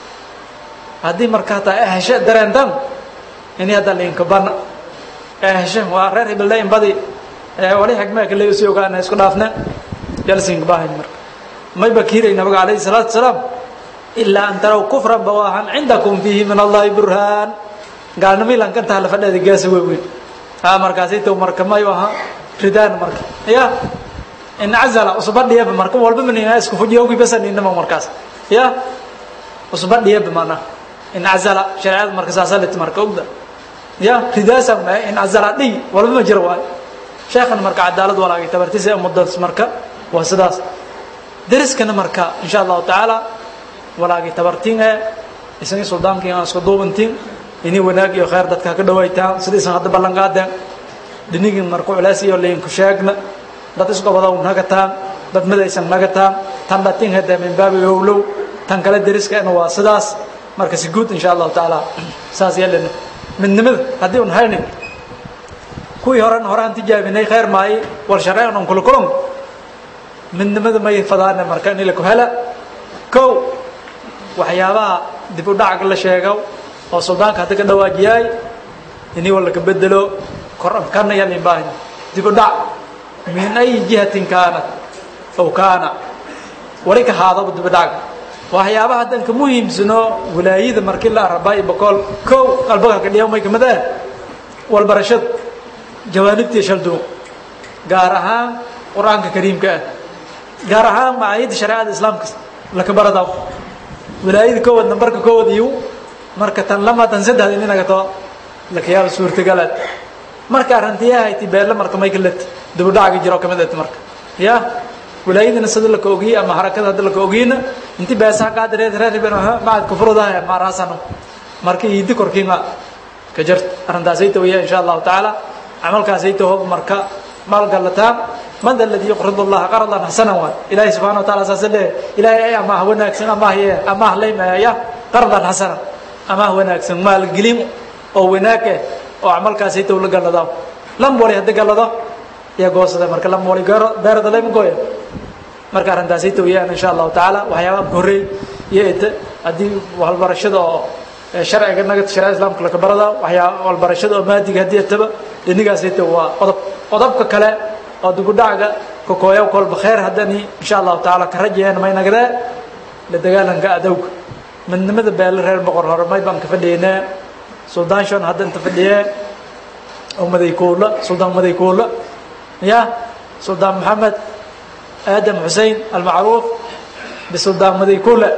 هذه مركاتة إهشاء درندم إني هذا اللي ينكبرنا إهشاء وغير بالله ينبضي ولي حكمة اللي يسيوك أنا يسكن أفنا جالسين كباهن مرك ما يبكير النبي عليه الصلاة والسلام إلا أن تروا كفرا بواها عندكم فيه من الله برهان قال نمي لان كنت هلا فدا دي جاس وين ها مركاسيتو مرك ما يوها ridaan marka ya incazala usbadhiyaba marka walba manina isku fujiyowgi basan inama markaas ya usbadhiyaba mana incazala shareecada marka saasalit marka ogda ya ridaasa ma incazala dhiy walba ma jiro waay sheekhan marka cadaalad walaagay tabartiisa umadaas marka waa sidaas deriskana marka insha allahu tacaala walaagay tabartiin ee isagii suldaankii aan isku duubantiin inii wanaag iyo khayr dadka ka dhawaytaan sidaisan hadda ballan qaadeen dhinigin marku culays iyo liinku sheegna dad isqobodow nagataan dad midaysan nagataan tan dhatin hada min baabi owlow tan kale deriskana waa sidaas marka si guud insha allahu tacaala saas yeelana midnimada haddii un haynin kuwii horen horaan tijaabinay khayr maayi wal shareen un kula kulan midnimada may fadaana marka in laku hela kow waxyaabaha dib u dhac la sheego oo suldaanka hadda ka dhawaajiyaay inii wala ka bedelo korankana yaa lin baahanya dib u dhac min ayi jihatin kaanat aw kaana wali ka haadaba dib u dhacga waxyaabaha haddan ka muhiimsano walaayada markii la arabay boqol kow qalbaga ka dhiyaw may kamid ah walbarashad jawaanibtii shalduuq gaar ahaan qur-aanka kariimka ah gaar ahaan macaayidda shareecada islaamka laka baradaw walaayada koowad nambarka koowad iyo marka tan lama tan saddex in inaga too lakayaaba suurtagalaad marka arrintiyahayti beelle marka may kaled dib u dhacaga jiro kamid ahti marka ya walaayadina sida laka ogiye ama harakada hadda laka ogiyena inti beesaha qaadireed reerben macad kufrudaha maaraasano marka iidi korkiima ka jart arrintaasayta waya insha allahu tacaala camalkaasayta hob marka maalgalataan man alladii yuqridu allaha qardan xasanan waay ilaahay subxana wa taala saasa leeyahay ilaahay ay amaah wanaagsan amaah ye amaah laymaaya qardan xasanan amaah wanaagsan maalgelin oo wanaag eh oo camalkaasayta la gallado lam wali haddi gallado iyo goosada marka lam wali beerada layma gooya marka arrintaasayta wayaan insha allahu tacaala waxyaabaha horreey iyo ete haddii walbarashada oo sharciga naga shareecada islaamka laka barada waxyaa walbarashada oo maadiga haddii etaba dhinigaasayta waa qodob qodobka kale oo dibudhacga kakooya kolba kheer haddani insha allahu tacaala ka rajayeen may nagdee la dagaalanka adowga midnimada beele reer boqor hore may baan ka fadhiynee suldaan shon hadda inta fadhiyee oo madaykuula suldaan madaykuula ya suldaan maxamed aadam xusein almacruuf bisuldaan madaykuula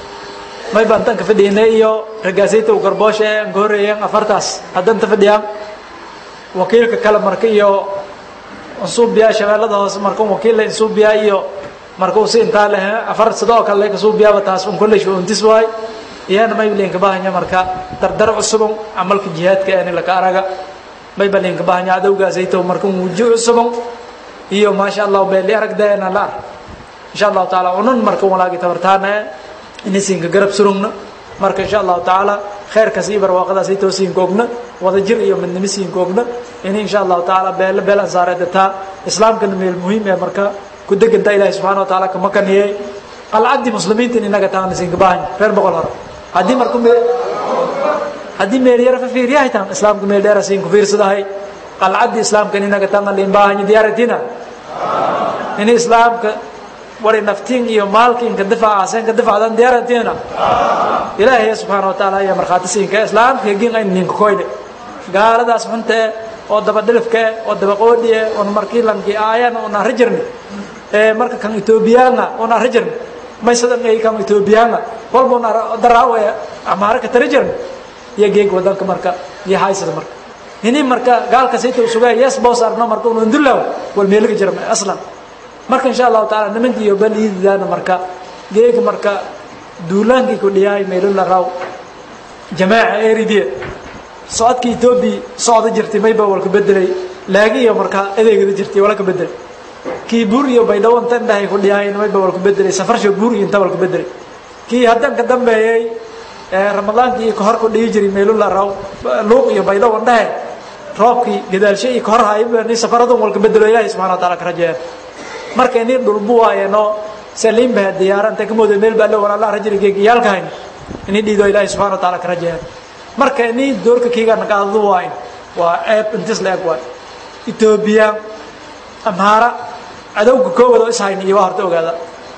may baan tan ka fadhiynay iyo ragaasayta u garboosha ee aan ka horreeyeen afartaas hadda inta fadhiyaan wakiilka kale marka iyo insuubiyaa shabeellada hoose marka un wakiilla insuubiyaa iyo marka uu si intaa leh afar sidoo kale laka suubiyaaba taas un kolley untis waay iyana may linka bahanya marka dardar cusubun camalka jihaadka ani laka araga may ba linka bahanya adowgaasayto marka wuji cusubun iyo maasha allah beeli aragdeena la ar insha allahu taala unun marka walaagi tabartaana inisinka garab surugna marka insha allahu tacaala khayrkaas iyo barwaaqadaas ay toosiinka ogna wada jir iyo midnimisiinka ogna in insha allahu tacaala beele beel ansaareeda taa islaamkana meel muhiim ee marka ku deganta ilaahi subxana wa taala kama kaniyey qalcaddii muslimiinta in inaga taana siinka baahanya reer boqol hore haddii marku me haddii meel yara fa fiiriyahay taan islaamka meel dheera siin ku fiirsadahay qalcaddii islaamka in inaga taana liin baahanya diyaaratina in islaamka wari naftiin iyo maalkiinka difaacaaseenka difacdan diyaaratina ilaahay subxaana wa taala ayaa markhaati siinka islaamka hegin ayn ninka koyne gaaladaas xunta eh oo dabadhilifka eh oo dabaqoodhi eh oon markii lankii aayana oon arri jirni ee marka kan etoobiyaana oon arri jirni maysadan ay kan etoobiyaana walba oon daraawe amaare ka tari jirni iyo geeg wadanka marka iyo haysada marka ini marka gaalka sayta usugaa yes boos arno marka unu indulaw wal meeliga jirma aslan marka insha allahu taala nimankii iyo baliididaana marka geega marka duulaankii ku dhiyaay meelula raw jamaaca eridiya socodka etoobiya socda jirtay mayba walka bedelay laagi iyo markaa adeegada jirtay wala ka bedelay kii buur iyo baydhawo inta indhahay ku dhiyaayna mayba walka bedelay safarsha buur iyo inta walka bedelay kii haddan ka dambeeyey ramadaankii iyo kahor ku dhiyi jiray meelula raw luuq iyo baydhawo indhahe roobkii gadaalshe iyo kahor hayba ni safaradun walka bedelo ilaahay subxana wa taala ka rajeeya marka ini dhulbu waayeno saliin baa diyaara inta ka mooda meel baa la walaala rajiri geegiyaalkahayn ini dhiido ilaahay subxana wa taala ka rajeeya marka ini doorka kiiga naqaadadu waayn waa ceeb intis la eg waay etoobiya amhaara cadowga koowad oo ishayn iyo waa horta ogaada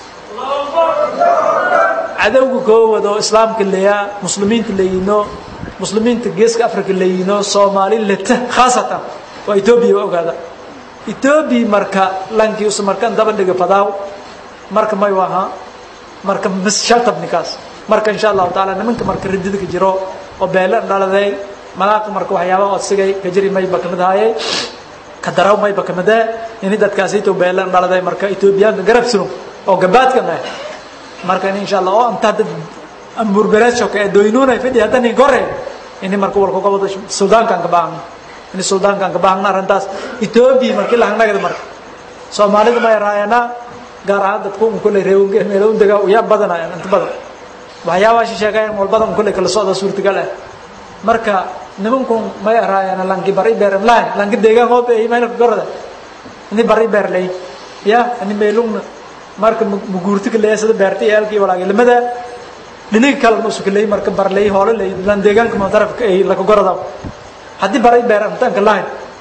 cadowga koowad oo islaamka leeyaa muslimiinta leeyino muslimiinta geeska africa leeyino soomaali leta khaasatan waa etoobiya waa ogaada etoobiya marka lankii usa markan daba dhiga fadaaw marka may waha marka misshaltabnikaas marka insha allahu taala nimanka marka ridida ka jiro oo beele dhaladay malaaqa marka waxyaaba odsigay kajiri mayba kamid ahaayey ka daraw mayba kamid ah ini dadkaasito beele dhaladay marka etoobiyaanka garab surum oo gabaadkan ah marka in insha allah oo inta dad amburbereedshok ee doynuunay fidhi haddan in gore ini marka walka goboda suldaankan ka baahna ini suldaankan ka baahna arrintaas etoobiya markii lahangnagada marka soomaalida may raayana gaar ahaan dadku un kolley reewange meelown dega yaa badanayaan inta badan waxyaabaa shi sheegayaan walbadan un kolley kala socda suurtagal ah marka nimankun may raayana lanki bari beeran lahan lanki deegaan hoob ee imaynaka gorada ini bari beer lay ya ini meelungna marka muguurtika leeya sida beerta iyo eelka iyo walaagilimada dhinaga kalena usuka leey marka barley hoole ley lan deegaanka madarafka ay laka gorada haddii baray beer intaanka lahayn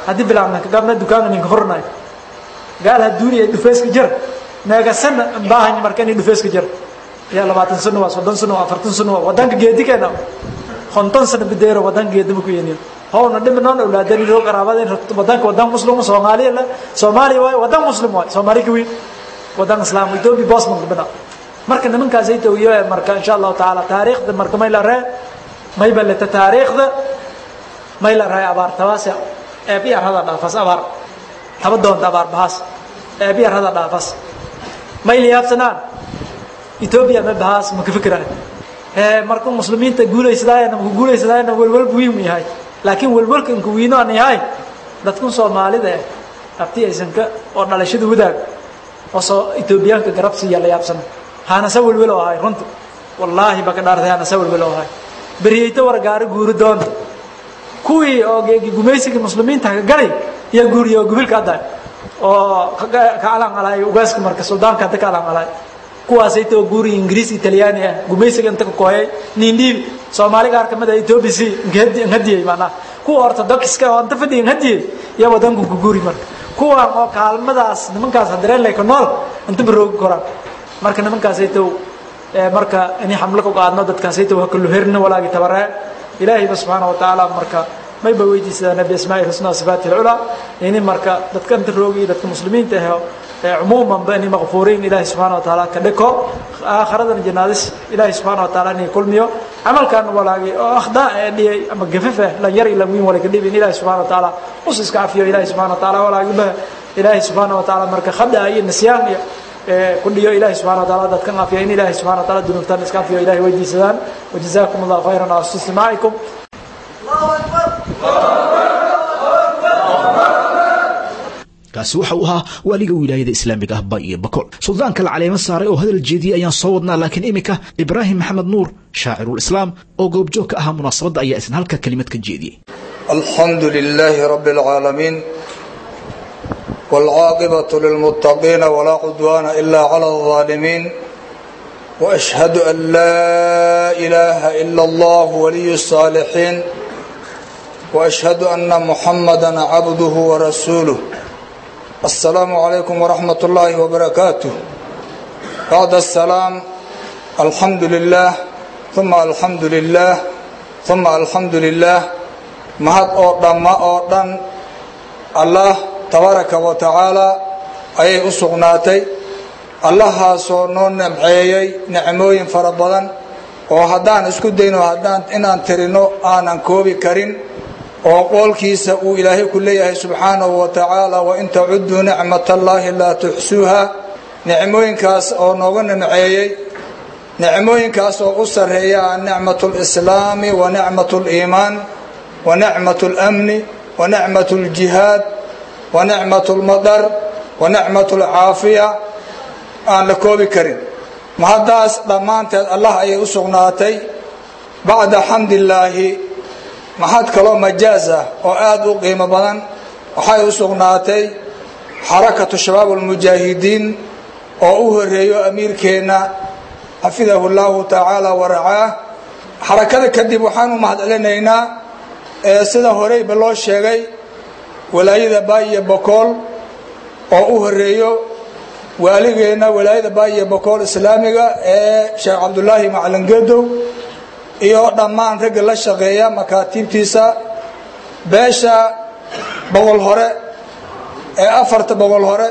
haddii bilaabna kagabna dukaanka ninka hornay gaal ha duuniya dhufeeska jir meegasana baahan marka inay dhufeeska jir ya labaatan sano waa soddon sano waa afartan sano waa wadanka geedikeena konton sano bideero wadanka geedama ku yeniyo howna dhiminoon awlaadani loo qaraabada wadanka wadan muslim soomaaliya la soomaaliya waay wadan muslim waay soomaali ka weyn wadan islaam ethiopia bosman bina marka nimankaas ay tawiyo marka insha allahu tacaala taariikhda marka may la ree may baleta taariikhda may la ree abaar tabaas eeb yar hada dhaafas abaar taba doonta abaar bahaas eeb yar hada dhaafas may liyaabsanaan ethiopia ma bahaas ma ka fikiraan marka muslimiinta guulaysadayana ma guulaysadayana welwel muhiim yahay laakiin welwelkan ku wiino aan yahay dadkan soomaalida eh abti aysan ka oo dhalashada wadaag oo soo etoobiyaanka garab siiya la yaabsana haana sa welwel oo ahay runta wallaahi baka dhaartay haana sa welwel oo ahay beriyeyta wargaari guuri doonta kuwii oo gumaysiga muslimiinta ka galay iyo guuriya oo gubilka hadda oo ka alangalay ugaaska marka suldaanka hadda ka alangalay kuwaasayta oo guuri ingiriis italyaani ah gumaysiga inta ka kooyay nindhiibi soomaali qaar kamid ah ethiopia si nhadiyey maanaa kuwa orthodoxiska oo inta fadhiya nhadiyey iyo wadanku ku guuri marka kuwan oo kaalmadaas nimankaas hadareen lay ka nool inta baroogi koraan marka nimankaasaytow marka inay xamlo ka qaadno dadkaasaytow ha kallu herina walaagi tabaree ilaahayba subxaana wa tacaala marka mayba weydiisadaa nabi asmaa'i husna sifaati alculaa ini marka dadka inta roogi iyo dadka muslimiinta ahe عموما بأني مغفورين إلهي سبحانه وتعالى كدكو آخرة جنادس إلهي سبحانه وتعالى أني كل ميو عمل كان ولا أخطاء دي أما جففة لا يري لا مين ولا كديب إلهي سبحانه وتعالى وسس كافيه إلهي سبحانه وتعالى ولا جبه إلهي سبحانه وتعالى مركز خد أي النسيان كل يوم إلهي سبحانه وتعالى ذات كان في إلهي سبحانه وتعالى دون تنس كافيه إلهي ويدي سلام وجزاكم الله خيرا على استماعكم الله أكبر kaasi waxa uu ahaa waaliga wilaayada islaamiga ah ba iyo bakool suldaanka la caleemo saaray oo hadal jeediyey ayaan soo wadnaa laakiin iminka ibraahim maxamed nuur shaacirulislaam oo goobjoog ka ahaa munaasabadda ayaa isna halka kelimad ka jeediyey alxamdu lilaahi rabbi alcaalamiin waalcaaqibatu lilmuttaqiina walaa cudwaana ilaa cala aldaalimiin waashhadu an laa ilaaha ila allah waliyu الsaalixiin waashhadu anna muxamada cabduhu warasuuluh السلام عليكم ورحمة الله وبركاته بعد السلام الحمد لله ثم الحمد لله ثم الحمد لله mahad oo dhamma oo dhan allah tabaaraka wa tacaala ayay u sugnaatay allahaasoo noo namceeyey nicmooyin fara badan oo haddaan isku dayno haddaan inaan tirino aanan koobi karin oo qoolkiisa uu ilaahay ku leeyahay subxaanahu wa tacaala wain tacuduu nicmat allaahi laa tuxsuuha nicmooyinkaas oo nooga nimceeyey nicmooyinkaas oo u sarreeya nicmat lislaami wa nicmat liimaan wa nicmat اlamni wa nicmat اljihaad wa nicmat اlmadar wa nicmat اlcaafiya aan la koobi karin mahaddaas dhammaanteed allah ayay u sugnaatay bacda xamdi illaahi maxad kaloo majaaz ah oo aada u qiimo badan waxay u sugnaatay xarakatu shabaab almujaahidiin oo u horeeyo amiirkeenna xafidahu llahu tacaala waracaah xarakada kadib waxaan u mahadcelinaynaa sida horeyba loo sheegay walaayada baayiyo bokool oo u horeeyo waaligeenna walaayada baayiyo bokool islaamiga ee sheekh cabdulaahi macalin gedow iyo dhammaan ragga la shaqeeya makaatiibtiisa beesha boqol hore ee afarta boqol hore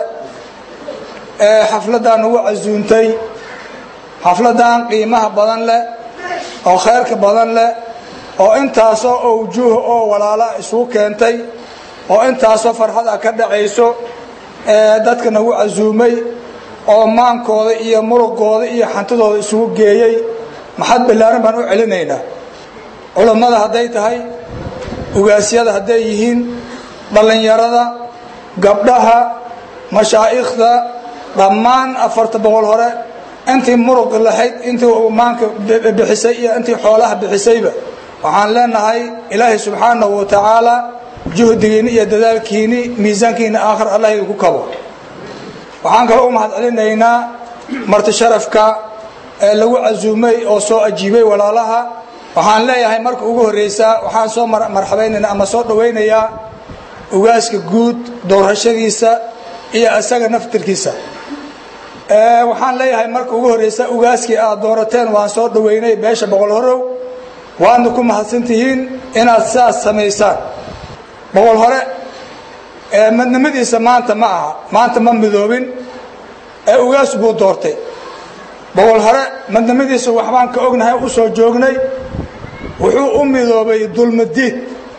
ee xafladdan ugu casuuntay xafladdan qiimaha badan leh oo khayrka badan leh oo intaasoo owjuuh oo walaala isugu keentay oo intaasoo farxada ka dhacayso ee dadka nagu casuumay oo maankooda iyo muruqooda iyo xantidooda isugu geeyey maxad ballaaran baan u celinaynaa culammada hadday tahay ugaasyada hadday yihiin dhallinyarada gabdhaha mashaa'ikhda dhammaan afarta boqol hore intii muruqi lahayd intii maanka bixisay iyo intii xoolaha bixisayba waxaan leenahay ilaahay subxaanahu wa tacaala juhdigiinni iyo dadaalkiinni miisaankiinni aakhir allah idinku kabo waxaan kaloo u mahad celinaynaa marti sharafka ee lagu casuumay oo soo ajiibay walaalaha waxaan leeyahay marka ugu horreysaa waxaan soo marxabaynaynaa ama soo dhawaynayaa ugaaska guud doorashadiisa iyo isaga naftirkiisa waxaan leeyahay marka ugu horreysa ugaaskii aad doorateen waan soo dhoweynay beesha boqol horow waadna ku mahadsantihiin inaad sidaas samaysaan boqol hore madnimadiisa maanta ma aha maanta ma midoobin ee ugaas buu doortay boqol hore madnimadiisa waxbaan ka ognahay u soo joognay wuxuu u midoobay dulmadiid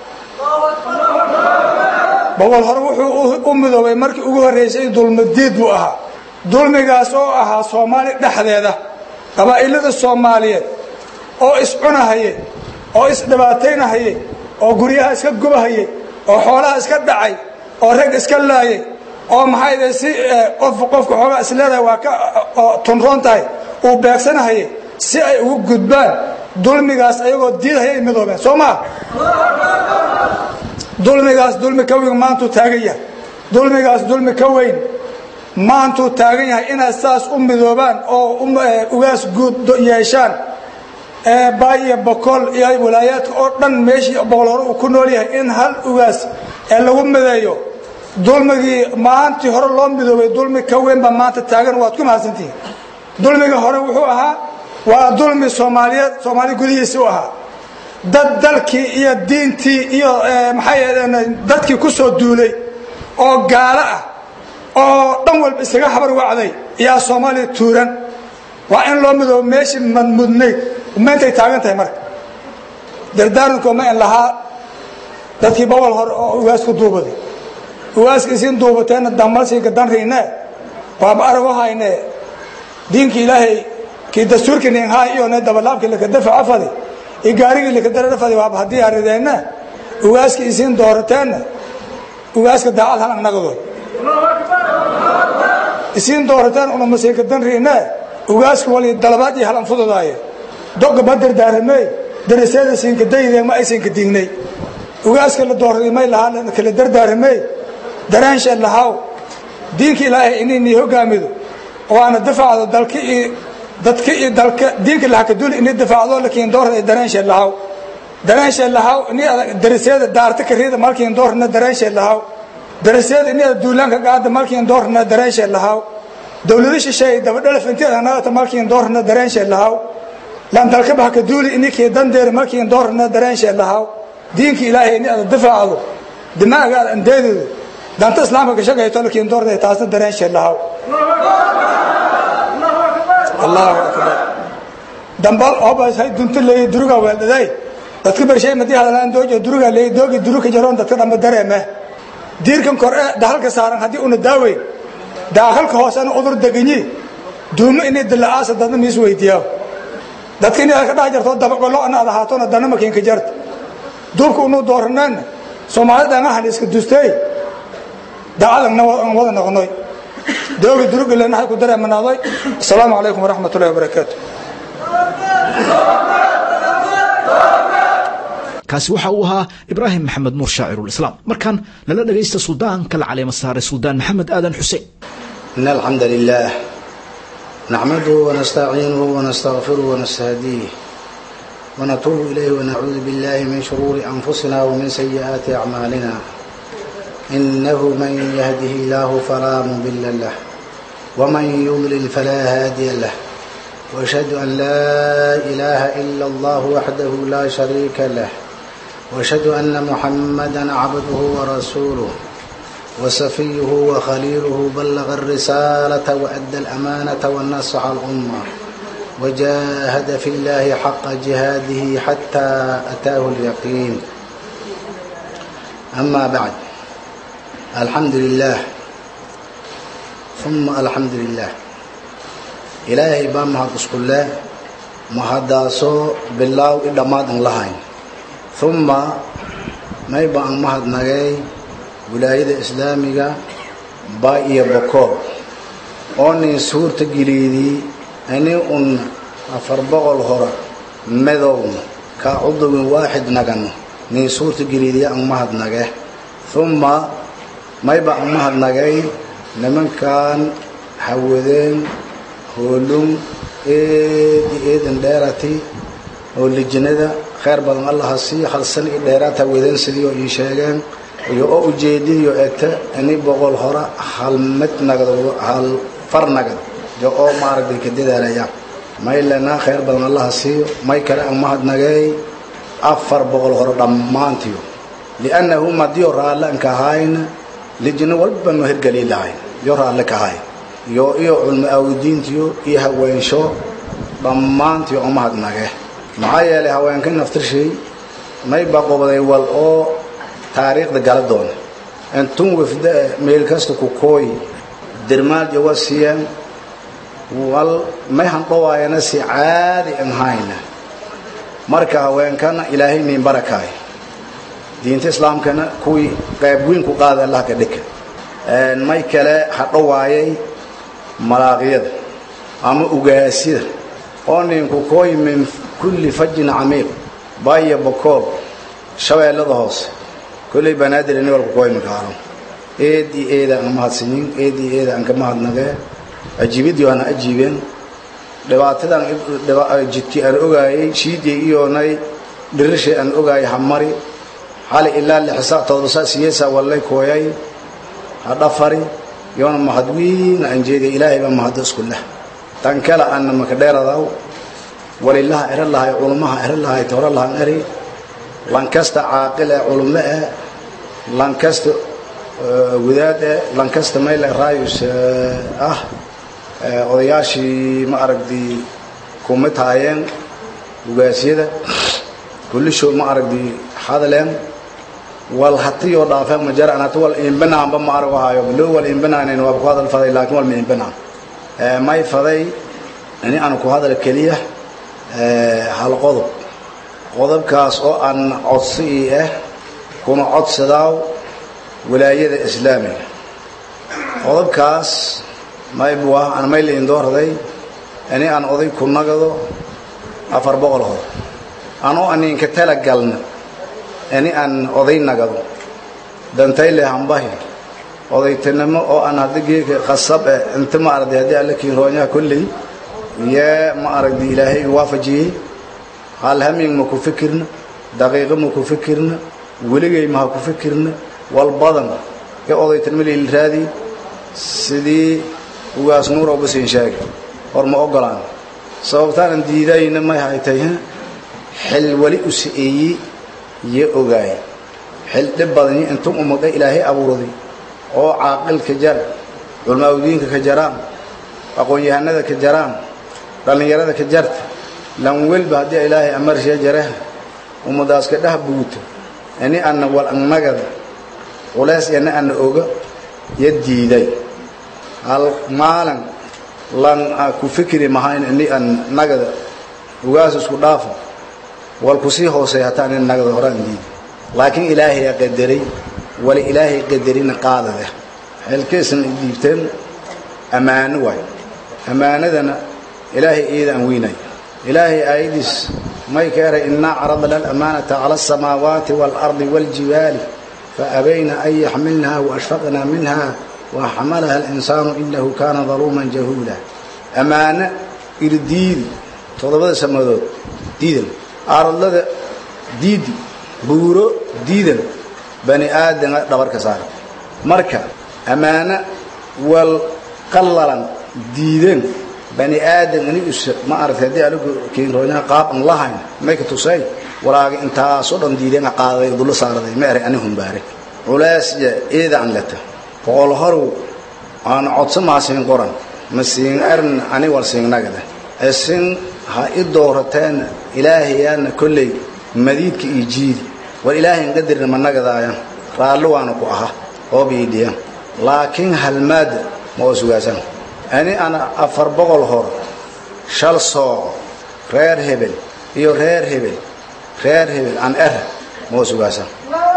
boqol hore wuxuu u midoobay markii ugu horreysay dulmadiid buu ahaa dulmigaas oo ahaa soomaali dhexdeeda qabaa'ilada soomaaliyeed oo iscunahaye oo isdhibaataynahaye oo guryaha iska gubahaye oo xoolaha iska dhacay oo rag iska laayay oo maxay si qof qofka xoogaa isleedahay waa ka tunroon tahay uu beegsanahaye si ay ugu gudbaan dulmigaas ayagoo diidahaya ay midoobeen soo maa dulmigaas dulmi ka weyn maantuu taagan yahay dulmigaas dulmi ka weyn maantuu taagan yahay inaad saas u midoobaan oo ugaas guud yeeshaan baay iyo bokool iyo walaayaadka oo dhan meeshii boqol hore uu ku nool yahay in hal ugaas ee lagu mideeyo dulmigii maalintii hore loo midoobay dulmi ka weyn baa maanta taagan waad ku mahadsantihiin dulmigii hore wuxuu ahaa waa dulmi soomaaliyeed soomaali gudihiisii u ahaa dad dalkii iyo diintii iyo maxay dadkii ku soo duulay oo gaalo ah oo dhan walba isaga habar wacday yaa soomaaliya tuuran waa in loo midoobo meeshii madmudnayd maantay taagan tahay marka dardaarankooma in lahaa dadkii bobol hore oo ugaasku duubaday ugaaska isiin duubateenna damalsiinka danriine waaba arago hayne diinka ilaahay kii dastuurkii ninhaa iyo ne dabalaabkii lakadafaca fadi iyo gaarigii lakadarara fadi waaba haddii arideenna ugaaskii isiin doorateenna ugaaska daacad hal annagadood isiin doorateen unamasiinka danriine ugaaska wali dalabaad iyo halan fududaaye doga ma dardaaramey daraseeda siinka daydeen ma aysanka diignay ugaaska la dooraday may lahaa kala dardaaramey daraansha lahaw diinka ilaahay inaynii hogaamido waana dafacdo dalka iyo dadka iyo dalka diinka lahakaduli inay dafacdo lakiin doorada daraansha lahaw daraansha lahaw ini daraseeda daarta kariida malkiin doorna daraansha lahaw daraseeda ini duulaanka qaada malkiin doorna daraansha lahaw dawlado shisheeye dabadhalaf inteeda naata malkiin doorna daraansha lahaw lan dalka bahka duuli inikii dandeer malkiin doorna daraansha lahaw diinka ilaahay ini ada dafaacdo dimaaga ada andeedeedo danta islaamka kashagayto lakiin doorda taasna daraansha lahaw allahu akbar dambal obas hay dunta leeyi duruga weeldaday dadka bershay madii hadalaan doojo duruga leeyi doogi duruka jaroon dadka dhamba dareeme diirkan kor ee dahalka saaran haddii una daaweyn daahalka hoosena udur deganyi duumo inay dila'aasa dadna miis weydiiyaa dadka inay ka dhex jarto dabaqolo ana ad ahaatona dana makiinka jarta duubka unu dooraneenna soomaalida anahan iska dustay daacadana wada noqonoy doogi durugilena hay ku dareemanaaday asalaamu calaykum waraxmat ullahi wabarakaatu kaasi waxa uu ahaa ibraahim maxamed nuur shaacirulislaam markaan nala dhagaysta suldaanka la caleema saaray suldaan maxamed aadan xuseen إن الحمد لله نحمده ونستعينه ونستغفره ونستهديه ونتوب إليه ونعوذ بالله من شرور أنفسنا ومن سيئات أعمالنا إنه من يهده الله فلا مضل له ومن يضلل فلا هادي له وأشهد أن لا إله إلا الله وحده لا شريك له وأشهد أن محمدا عبده ورسوله وسفيه وخليله بلغ الرسالة وأدى الأمانة والنصح الأمة وجاهد في الله حق جهاده حتى أتاه اليقين أما بعد الحمد لله ثم الحمد لله إلهي بام هاد اسكولة مهداسو بالله إلا ما دن لهين ثم ما يبقى مهد نغي wilaayada islaamiga baa iyo bokool oo nin suurta geliydii ani un afar boqol hora medowna kaa cudubin waaxid nagano nin suurta geliydii an mahadnage humma mayba an mahadnagay nimankan hawadeen hoolung eedi eedan dheerati oo lijinada khayr badan allaha sii halsan i dheeraad hawadeen sidii oo ii sheegeen iyo oo ujeedidiyo eta ini boqol hora hal mid nagado hal far nagad jo oo maaragtay ka dadaalayaan may lenaa khayr badan allaha siiyo may kale aan mahadnageey afar boqol hore dhammaantiyo liannahu madiyo raalle anka ahayna lijino walba no hirgeli lahayn yo raalle ka ahay yo iyo culmo awdiintiyo iyo haweensho dhammaantiyo oo mahadnage maxaa yeelay haweenka naftirshay may baqobday wal oo taariikhda gala doona intun wafda meel kasta ku kooy dirmaal jawa siiyaan wal may handhawaayana si caadi an hayna marka haweenkana ilaahay niin barakaay diinta islaamkana kuwii qayb weyn ku qaada allah ka dhika may kale hadhawaayay malaaqyada ama ugaasyada oo ninku kooy min kulli fajin camiiq baya bokool shabeellada hoose kolley banaadir ini walku kooy makaaro eed iyo eeda aan mahadsanyin eed iyo eeda aan ka mahadnagee ajiibidii waana ajiibeen dhibaatadan jidkii aan ogaayay shiidii iyoonay dhirishay aan ogaayay hamari xali ilaa lixsa todosa siyeesa wallay kooyay hadhafari yoona mahadwiina aan jeediya ilaahay baa mahaddo isku leh tan kale anna maka dheeradaw walilaha ero lahay culummaha ero lahay tooro lahan eri lankasta caaqil ee culummo eh lankasta wadaad eh lankasta mayle raayus ah odayaashii ma aragdi kuma taayeen ugaasyada kullisho ma aragdi hadaleen wal hatiyoo dhaafeen ma jaraan hati wal iimbanaanba ma arago hayo loo wal iimbanaanayn waa ku hadal faday laakiin wal ma iimbanaan may faday ini aan ku hadal keliya hal qodob qodobkaas oo aan codsi ii ah kuna codsadaaw walaayada islaamiga qodobkaas maybu ah aan mayla indoorday ini aan oday ku nagado afar boqol hor anoo aninka tala galna ini aan oday nagado dantayle hambahi odaytinimo oo aan hadda geeka khasab eh inta ma aragday haddii alla kiiroonyaha kolley yee ma aragdi ilaahay waafajiyey hal haming ma ku fikirna daqiiqo ma ku fikirna weligay ma ha ku fikirna wal badan ee odaytinimo layla raadi sidii ugaas nuurow basiin sheegay hor ma ogolaan sababtaanan diidayna may haytay xil wali u sa'eeyey iyo ogaay xil dhib badani intuu ummadda ilaahay abuurday oo caaqilka jar culmaawdiinka ka jaraan aqoon-yahanada ka jaraan dhallinyarada ka jarta lan welba haddii ilaahay amarshiya jaraha ummadaas ka dhah buuto ini anna wal annagada culays ina anna oga yo diiday hal maalin lan ku fikri mahayn ini an nagada ugaas isku dhaafo wal kusii hoosey hataa nin nagada horaan diiday laakiin ilaahay qadaray wala ilaahay qadarina qaadade xilkiisna dhiibteen ammaano waay ammaanadana ilaahay iida aan weynay ilaahay aayadiis may ka eray innaa caradna alamaanata cala asamaawaati waalardi waaljibaali faabayna an yaxmilnaha waashfaqna minha waxamalaha alinsaanu inahu kaana daluuman jahuula ammaano irdiidi toddobada samadood diidan aradlada diidi buuro diidan bani aadama dhabarka saara marka ammaano wal qallalan diideen bani aadam ini us ma aragtay haddii anigu kiinroonaha qaab an lahayn may ka tusay walaaga intaasoo dhan diideen qaaday dulo saaraday ma eray ani humbaare culaasya eeda an leta boqol horow aan codso maa siin qoran ma siin erin ani wal siinnagada isin ha i doorateen ilaahayaana kolley madiidka iyo jiidi war ilaahayn qadarna ma nagadaaya raalli waana ku aha oo biidhiya laakiin halmaada ma oo sugaasan ani ana afar boqol hor shal sooco reer hebel iyo reer hebel reer hebel aan er ma oo sugaasan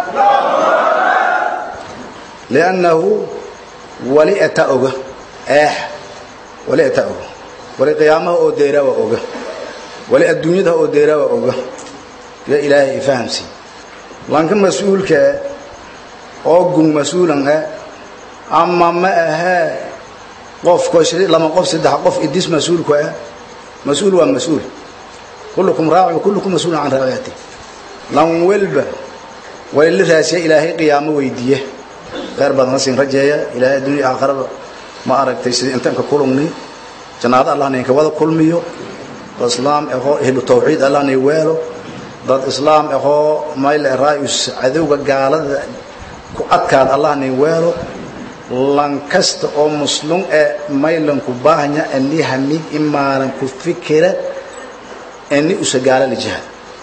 liannahu wali eta oga eex wali eta oga wali qiyaamaha oo deeraawa oga wali adduunyadaha oo deeraawa oga ya ilaahay ifahamsi lanka mas-uulkaa oo gun mas-uulan ah ama ma ahee qofko lama qof saddex qof idis mas-uulku ah mas-uul waa mas-uul kullukum raaci wa kullukum mas-uulun can raaciyati lan welba way la raasiya ilaahay qiyaamo weydiiye khayr badan siin rajeeya ilaahay adduunya aakhiraba ma aragtay sidii intaan ka kulungni jannaado allah ninka wada kulmiyo dad islaam ahoo ehlu tawxiid allah nay weelo dad islaam ahoo mayle raayus cadowga gaalada ku adkaad allah nay weelo lan kasta oo muslum ee maylan ku baahanya ani hamig imaalan ku fikira ani usagaala la jihad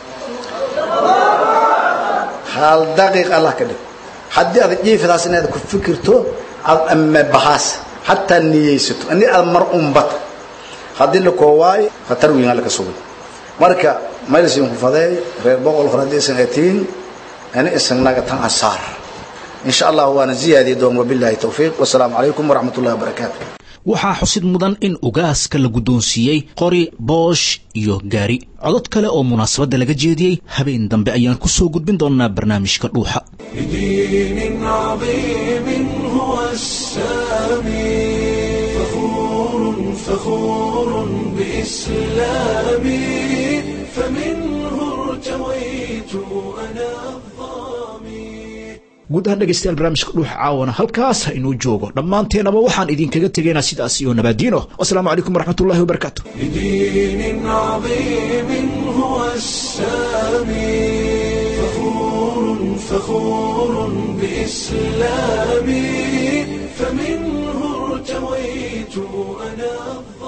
hal daqiiq allah ka dhig haddii aad jiifadaas inaad ku fikirto aad ama bahaas xataa niyeysato ani aad mar umbata haddii la koowaayo khatar weyn alla ka sugay marka maylisin ku fadeey reer boqol hore haddii isan atiin ani isagnaga tan ansaar in sha allah waana ziyaadiye doon wabilaahi towfiiq wasalaamu calaykum waraxmat ullahi wabarakaatu waxaa xusid mudan in ugaaska la guddoonsiiyey qori boosh iyo gaari codod kale oo munaasabadda laga jeediyey habeen dambe ayaan ku soo gudbin doonnaa barnaamijka dhuuxa بدين عظيم هو السامي فخور فخور بإسلامي فمنه ارتويت أنا guud ahaan dhegaystayaal barnaamijka dhuuxa caawana halkaas ha inuu joogo dhammaanteenaba waxaan idinkaga tegaynaa sidaas iyo nabaadiino wasalaamu calaykum waraxmatullahi wabarakaatu بدين عظيم هو السامي فخور فخور بإسلامي فمنه ارتويت أنا